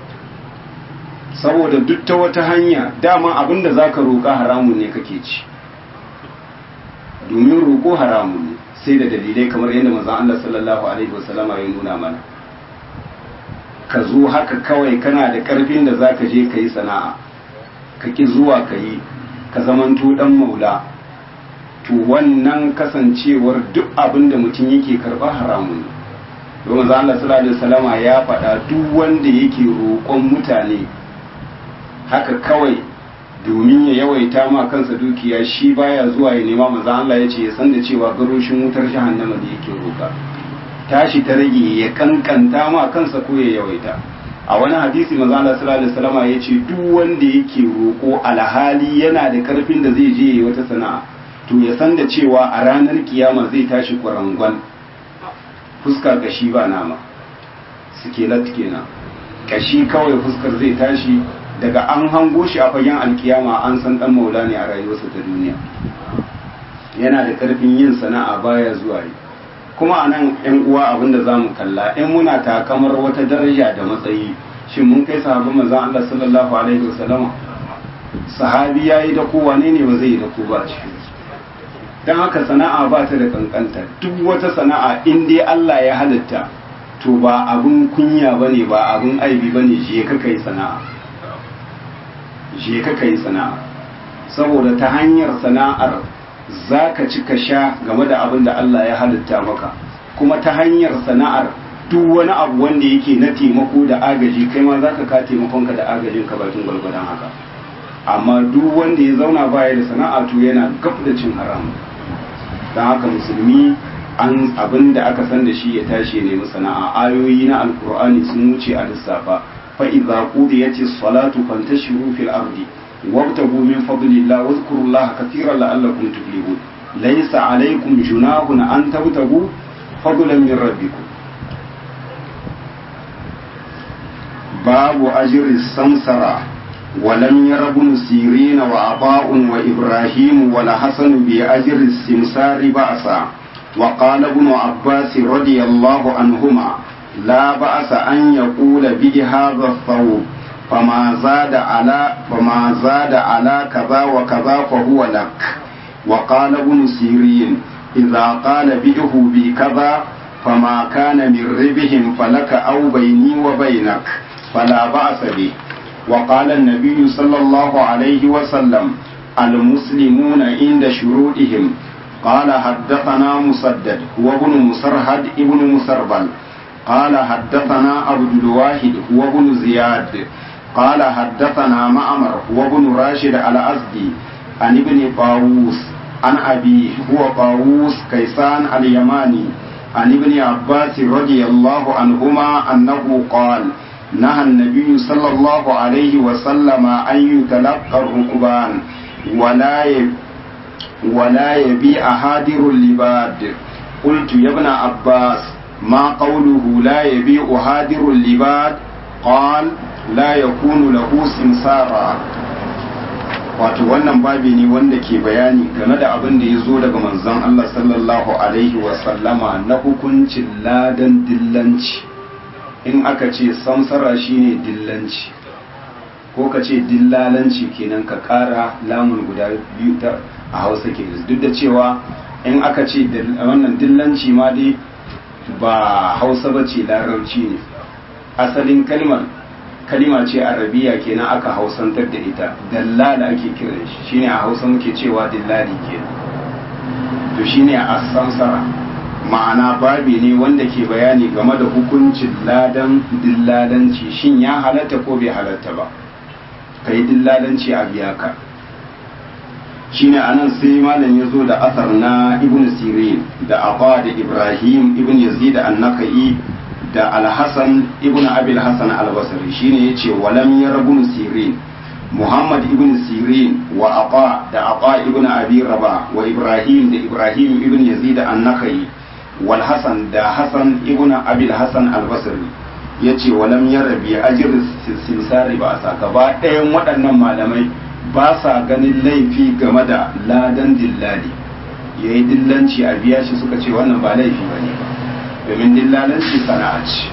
saboda duk ta wata hanya dama abinda zaka roƙa haramun ne kake ci domin roƙo haramun ne sai da dalilai kamar yadda manzon Allah sallallahu alaihi wasallama ya nuna mana ka zo haka kawai kana da ƙarfin da zaka je ka yi sana'a ka ki zuwa ka yi ka zamanto dan maula to wannan kasancewar duk abin da mutum yake karba haramun ne domin za Allah sallallahu alaihi wasallama ya faɗa duk wanda yake roƙon mutane haka kawai domin ya yawaita ma kansa dukiya shi baya zuwa ya nema manzo Allah ya ce ya san da cewa garoshin wutar jahannama da yake roƙa tashi ta rage ya kankanta ma kansa ko ya yawaita a wani hadisi manzo Allah sallallahu alaihi wasallam ya ce duk wanda yake roƙo alhali yana da karfin da zai je yayi wata sana'a to ya san da cewa a ranar kiyama zai tashi kwarangon fuska kashi ba nama sikelat kenan kashi kawai fuskar zai tashi daga an hango shi a fagen alkiyama an san dan maula ne a rayuwarsa ta duniya yana da karfin yin sana'a baya zuwa yi kuma a nan yan uwa abinda za mu kalla in muna takamar wata daraja da matsayi shin mun kai sahabban manzon Allah sallallahu alaihi wasallam sahabi yayi da ko wane ne ba zai yi da ko ba cikin dan haka sana'a ba ta da kankanta duk wata sana'a in dai Allah ya halitta to ba abun kunya bane ba abun aibi bane je ka kai sana'a je ka kai sana'a saboda ta hanyar sana'ar za ka ci ka sha game da abin da Allah ya halitta maka kuma ta hanyar sana'ar duk wani abu wanda yake na taimako da agaji kai ma za ka ka taimakonka da agajin ka bakin gwalgwadon haka amma duk wanda ya zauna baya da sana'a to yana gab da cin haram don haka musulmi an abin da aka san da shi ya tashi ya nemi sana'a ayoyi na alkur'ani sun wuce a lissafa fa idza qudiyatis salatu fantashiru fil ardi وابتغوا من فضل الله واذكروا الله كثيرا لعلكم تفلحون ليس عليكم جناح أن تبتغوا فضلا من ربكم باب أجر السمسرة ولم ير ابن سيرين وعطاء وإبراهيم والحسن بأجر السمسار بأسا وقال ابن عباس رضي الله عنهما لا بأس أن يقول به هذا الثوب فما زاد على فما زاد على كذا وكذا فهو لك وقال ابن سيرين إذا قال بئه بكذا فما كان من ربهم فلك أو بيني وبينك فلا بأس به وقال النبي صلى الله عليه وسلم المسلمون عند شروطهم قال حدثنا مسدد هو ابن مسرهد ابن مسربل قال حدثنا عبد الواحد هو ابن زياد قال حدثنا معمر هو ابن راشد الأزدي عن ابن طاووس عن أبيه هو طاووس كيسان اليماني عن ابن عباس رضي الله عنهما أنه قال نهى النبي صلى الله عليه وسلم أن يتلقى الركبان ولا ولا يبيع هادر اللباد قلت يا ابن عباس ما قوله لا يبيع هادر اللباد قال la ya kunu lahu simsara wato wannan babi ne wanda ke bayani game da abin da ya zo daga manzon Allah sallallahu alaihi wasallama na hukuncin ladan dillanci in aka ce samsara shine dillanci ko ka ce dillalanci kenan ka kara lamun guda biyu ta a hausa ke duk da cewa in aka ce wannan dillanci ma dai ba hausa ba ce larabci ne asalin kalmar kalima ce arabiya kenan aka hausantar da ita dallala ake kiran shi shine a hausa muke cewa dillali kenan to shine a samsara ma'ana babi ne wanda ke bayani game da hukuncin ladan dillalanci shin ya halatta ko bai halatta ba kai dillalanci a biya ka shine anan sai malam ya zo da asar na ibn sirin da abba da ibrahim ibn yazid an-nakai da alhassan ibn abil hassan albasari shine yace walam yarabun sirin muhammad ibn sirin wa aqa da aqa ibn abi raba wa ibrahim da ibrahim ibn yazid an-nakhai wal hasan da hasan ibn abil hassan albasri ya ce walam ya rabi ajir simsari ba sa gaba ɗayan waɗannan malamai ba sa ganin laifi game da ladan dillali ya yi dillanci a biya shi suka ce wannan ba laifi ba ne ba domin dillalanci sana'a ce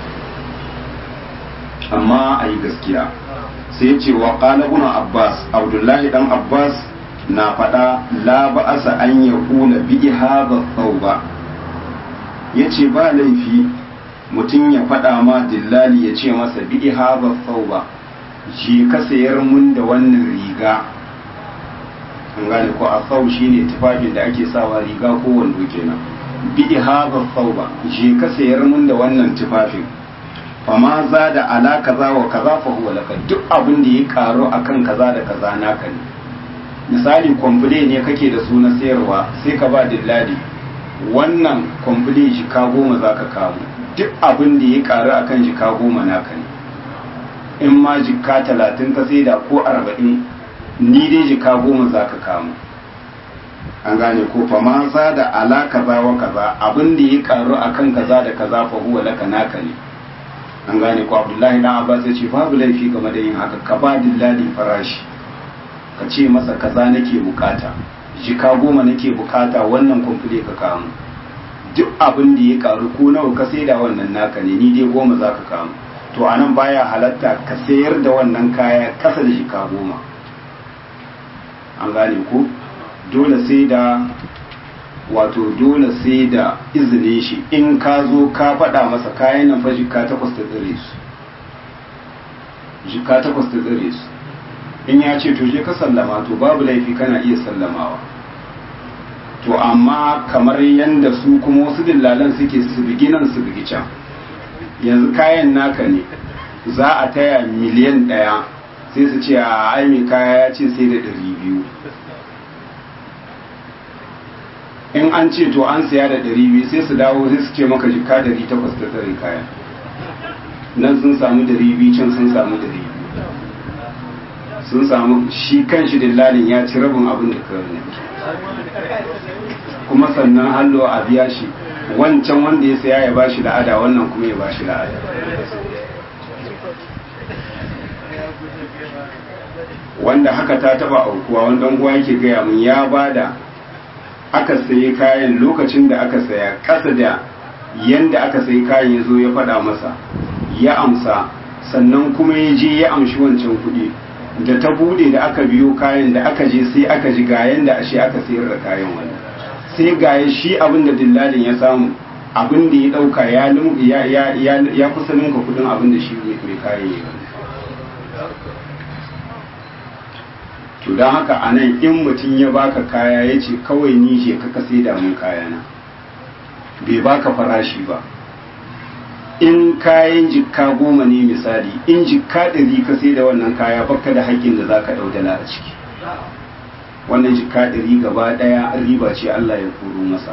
amma a yi gaskiya sai ce wa ƙalabuna abbas abdullahi dan abbas na faɗa la ba'asa an ya kula bi hadha thawba yace ba laifi mutum ya faɗa ma dillali ya ce masa bi hadha thawba je ka sayar mun da wannan riga an gane ko a sau shine tufafin da ake sawa riga ko wando kenan bi hadha thawba je ka sayar mun da wannan tufafin fama za da ala kaza wa kaza fa huwa laka duk abin da ya karo akan kaza da kaza naka ne misali kwamfule ne kake da su na sayarwa sai ka ba dillali wannan kwamfule jika goma za ka kawo duk abin da ya karu akan jika goma naka ne in ma jika talatin ka sai da ko arba'in ni dai jika goma za ka kawo an gane ko fa ma za da ala kaza wa kaza abin da ya karu akan kaza da kaza fa huwa laka naka ne an gane ko abdullahi dan abbas ya ce babu laifi game da yin haka ka ba dillali farashi ka ce masa kaza nake bukata jika goma nake bukata wannan kwamfule ka kamu duk abin da ya karu ko nawa ka sai da wannan naka ne ni dai goma za ka kamu to anan baya halatta ka sayar da wannan kaya kasa da jika goma an gane ko dole sai da wato dole sai da izinin shi in ka zo ka faɗa masa kayan nan fa jika takwas ta tsire su jika takwas ta tsire su in ya ce to je ka sallama to babu laifi kana iya sallamawa to amma kamar yadda su kuma wasu dillalan suke su bigi nan su bigi can yanzu kayan naka ne za a taya miliyan ɗaya sai su ce a ai mai kaya ya ce sai da ɗari biyu in an ce to an siya da ɗari biyu sai su dawo sai su ce maka jika ɗari takwas ta tsare kayan nan sun samu ɗari biyu can sun samu ɗari biyu sun samu shi kan shi dillalin ya ci rabin abin da kawai ne kuma sannan hallo a biya shi wancan wanda ya saya ya bashi la'ada wannan kuma ya bashi la'ada wanda haka ta taba aukuwa wanda uwa yake gaya mun ya bada aka sayi kayan lokacin da aka saya kasa da yanda aka sayi kayan ya zo ya faɗa masa ya amsa sannan kuma ya je ya amshi wancan kuɗi da ta bude da aka biyo kayan da aka je sai aka ji gayen da ashe aka sayar da kayan wani sai gaye shi abin da dillalin ya samu abin da ya dauka ya ya ya ya kusa ninka kudin abin da shi mai kayan ya to don haka a nan in mutum ya baka kaya ya ce kawai ni je ka sai da mun kayana bai baka farashi ba in kayan jikka goma ne misali in jikka ɗari ka sai da wannan kaya baka da haƙƙin da za ka ɗaudala a ciki wannan jikka ɗari gaba ɗaya riba ce Allah ya koro masa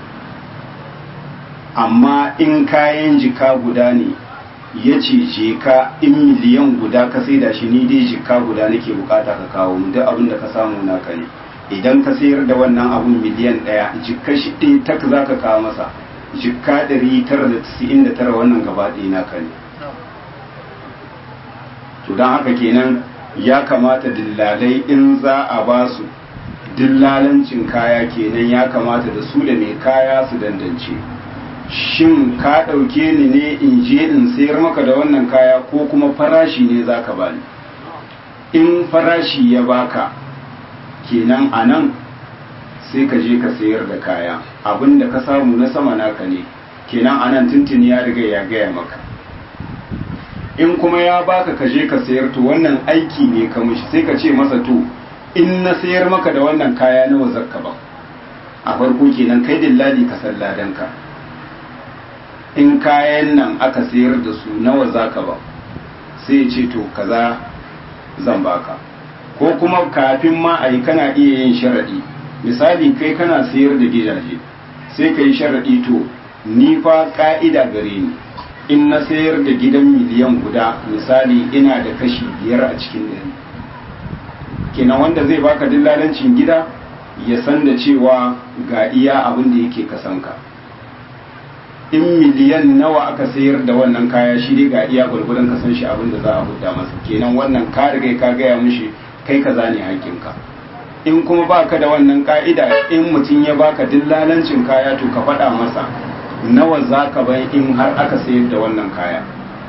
amma in kayan jikka guda ne ya ce je ka in miliyan guda ka sai da shi ni dai jikka guda nake bukata ka kawo mu duk abin da ka samu naka ne idan ka sayar da wannan abun miliyan ɗaya jikka shi ɗaya tak za ka kawo masa jikka ɗari tara da tisa'in da tara wannan gaba ɗaya naka ne to don haka kenan ya kamata dillalai in za a ba su dillalancin kaya kenan ya kamata da su da mai kaya su dandance shin ka ɗauke ni ne in je in sayar maka da wannan kaya ko kuma farashi ne za ka bani in farashi ya baka kenan a nan sai ka je ka sayar da kaya abin da ka samu na sama naka ne kenan anan tuntuni ya riga ya gaya maka in kuma ya baka ka je ka sayar to wannan aiki ne ka mishi sai ka ce masa to in na sayar maka da wannan kaya nawa zakka ba a farko kenan kai dillali ka san ladanka in kayan nan aka sayar da su nawa zaka ba sai ya ce to kaza zan baka ko kuma kafin ma a yi kana iya yin sharaɗi misali kai kana sayar da gidaje sai ka yi sharaɗi to ni fa ƙa'ida gare ni in na sayar da gidan miliyan guda misali ina da kashi biyar a cikin ɗari kenan wanda zai baka dillalancin gida ya san da cewa ga iya abin da yake kasanka in miliyan nawa aka sayar da wannan kaya shi dai ga iya gwargwadon ka san shi abin da za a hudda masa kenan wannan ka riga ka gaya mishi kai kaza ne hakkinka in kuma baka da wannan ka'ida in mutum ya baka dillalancin kaya to ka faɗa masa nawa za ka bayan in har aka sayar da wannan kaya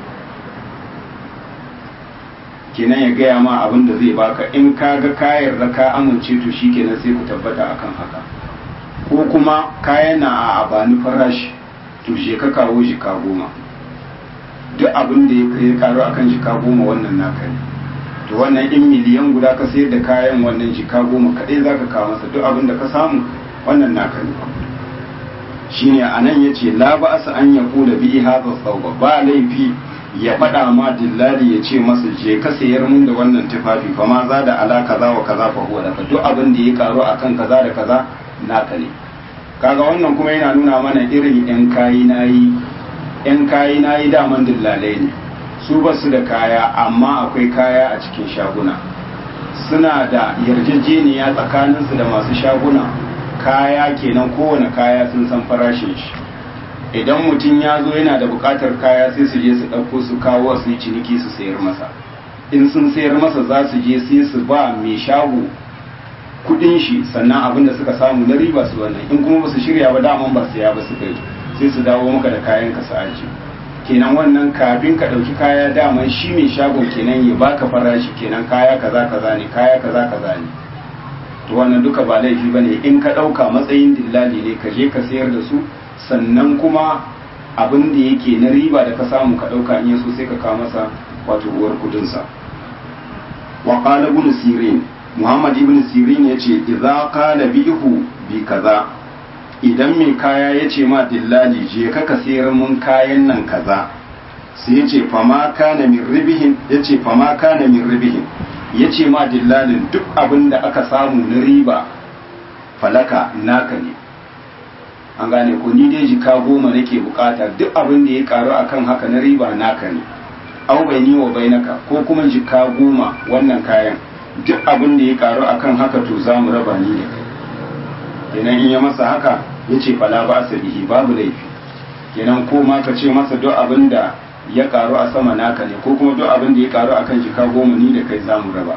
kenan ya gaya ma abin da zai baka in ka ga kayan da ka amince to shi kenan sai ku tabbata akan haka ko kuma kaya na a abani farashi to je ka kawo jika goma duk abin da ya kai karo akan jika goma wannan naka ne to wannan in miliyan guda ka sayar da kayan wannan jika goma kadai za ka kawo masa duk abin da ka samu wannan naka ne shine anan yace la ba asa an yaqula bi hadha thawba ba laifi ya faɗa ma dillali ya ce masa je ka sayar mun da wannan tufafi fa ma za da ala kaza wa kaza fa huwa laka duk abin da ya karo akan kaza da kaza naka ne kaga wannan kuma yana nuna mana irin yan kayi nayi yan kayi nayi daman dillalai ne su ba su da kaya amma akwai kaya a cikin shaguna suna da yarjejeniya tsakaninsu da masu shaguna kaya kenan kowane kaya sun san farashin shi idan mutum ya zo yana da bukatar kaya sai su je su ɗauko su kawo su yi ciniki su sayar masa in sun sayar masa za su je sai su ba mai shago kudin shi sannan abin da suka samu na riba su wannan in kuma ba su shirya ba daman ba saya ba suka yi sai su dawo maka da kayan ka su aji kenan wannan kafin ka ɗauki kaya daman shi mai shagon kenan ya baka farashi kenan kaya kaza kaza ne kaya kaza kaza ne to wannan duka ba laifi bane in ka ɗauka matsayin dillali ne ka je ka sayar da su sannan kuma abin da yake na riba da ka samu ka ɗauka in yaso sai ka kawo masa wato uwar kudinsa wa qala ibn sirin muhammad ibn sirin yace idza qala bihu bi kaza idan mai kaya yace ma dillali je ka ka sayar mun kayan nan kaza sai yace fama kana min ribihin yace fama kana min ribihin yace ma dillalin duk abin da aka samu na riba falaka naka ne an gane ko ni dai jika goma nake bukata duk abin da ya karu akan haka na riba naka ne au bai ni wa bainaka ko kuma jika goma wannan kayan duk abin da ya karu akan haka to za mu raba ni da kai kenan in ya masa haka ya ce fala ba sa bihi babu laifi kenan ko ma ka ce masa duk abin da ya karu a sama naka ne ko kuma duk abin da ya karu akan jika goma ni da kai za mu raba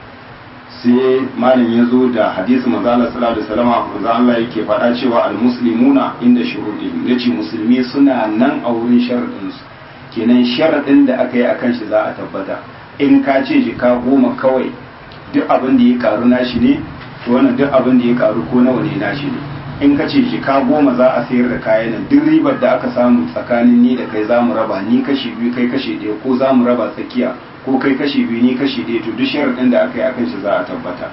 sai malam ya zo da hadisi manzo Allah sallallahu alaihi wasallam manzo Allah yake faɗa cewa almuslimuna inda shurudihim yace musulmi suna nan a wurin sharadin su kenan sharadin da aka yi akan shi za a tabbata in ka ce jika goma kawai duk abin da ya karu nashi ne to wannan duk abin da ya karu ko nawa ne nashi ne in ka ce jika goma za a sayar da kayan nan duk ribar da aka samu tsakanin ni da kai za mu raba ni kashi biyu kai kashi ɗaya ko za mu raba tsakiya ko kai kashi biyu ni kashi ɗaya to duk sharaɗin da aka yi akan shi za a tabbata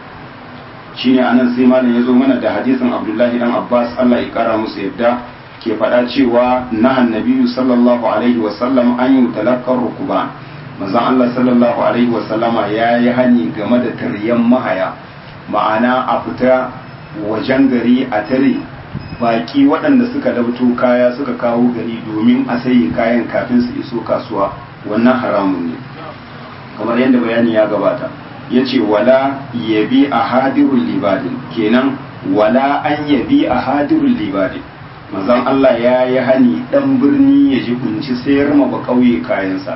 shine anan sai malam ya zo mana da hadisin abdullahi dan abbas allah ya kara musu yadda ke faɗa cewa nahan nabiyu sallallahu alaihi wasallam an yi talakkar rukuba manzon allah sallallahu alaihi wasallama ya yi hani game da taryan mahaya ma'ana a fita wajen gari a tare baki waɗanda suka dabto kaya suka kawo gari domin a sayi kayan kafin su iso kasuwa wannan haramun ne kamar yadda bayani ya gabata ya ce wala yabi a hadirun libadin kenan wala an yabi a hadirun libadin mazan Allah ya yi hani dan birni ya ji kunci sayar ma ba kauye kayansa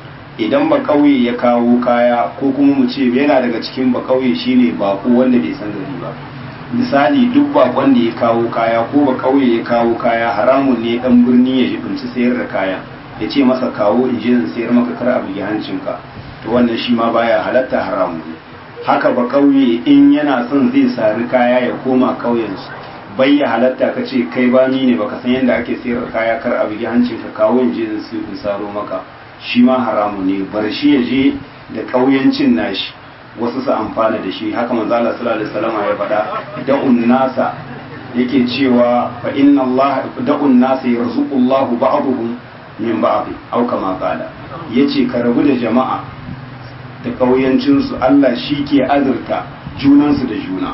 idan ba kauye ya kawo kaya ko kuma mu ce yana daga cikin ba kauye shine bako wanda bai san gari ba misali duk bakon da ya kawo kaya ko ba kauye ya kawo kaya haramun ne dan birni ya ji kunci sayar da kaya ya ce masa kawo in je in sayar maka kar abu hancinka to wannan shi ma baya halatta haramu ne haka ba kauye in yana son zai sari kaya ya koma kauyensu bai ya halatta ka ce kai ba ni ne baka san yadda ake sayar kaya kar a bugi hancin ka kawo in je in saro maka shi ma haramu ne bar shi ya je da kauyancin nashi wasu su amfana da shi haka manzo Allah sallallahu alaihi wasallam ya faɗa da'un nasa yake cewa fa inna Allah da'un nasa yarzuqullahu ba'dhum min ba'd aw kama qala yace ka rabu da jama'a da ƙauyancinsu Allah shi ke azurta junansu da juna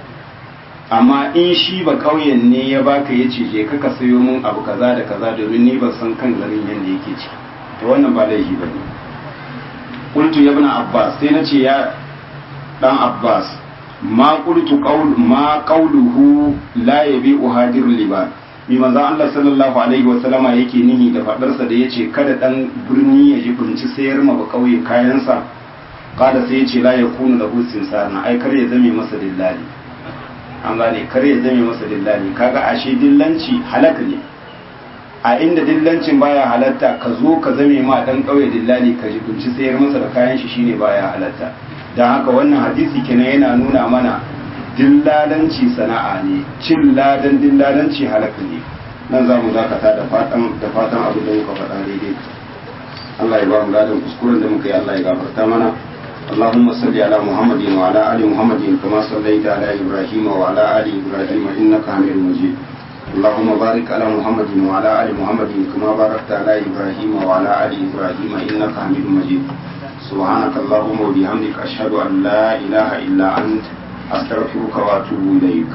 amma in shi ba ƙauyen ne ya baka ya ce je ka sayo mun abu kaza da kaza domin ni ban san kan garin yadda yake ciki to wannan ba laifi ba ne qultu ya ibn abbas sai na ce ya dan abbas ma qultu qaul ma qawluhu la yabi uhadir liban mi manzon Allah sallallahu alaihi wasallama yake nihi da fadarsa da yace kada dan birni ya ji bunci sayar ma ba kauye kayansa kada sai yace la yakunu lahu sinsarna ai kar ya zame masa dillali an gane kar ya zame masa dillali kaga ashe dillanci halaka ne a inda dillancin baya halatta ka zo ka zame ma dan kauye dillali ka ji bunci sayar masa da kayan shi shine baya halatta dan haka wannan hadisi kenan yana nuna mana dillalanci sana'a ne cin ladan dillalanci halaka ne nan za mu dakata da fatan da fatan abu da muka faɗa daidai Allah ya ba mu ladan kuskuren da muka yi Allah ya gafarta mana اللهم صل على محمد وعلى ال محمد كما صليت على ابراهيم وعلى ال ابراهيم انك حميد مجيد اللهم بارك على محمد وعلى ال محمد كما باركت على ابراهيم وعلى ال ابراهيم انك حميد مجيد سبحانك اللهم وبحمدك اشهد ان لا اله الا انت أستغفرك وأتوب إليك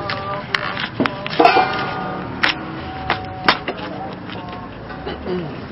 Mm-hmm.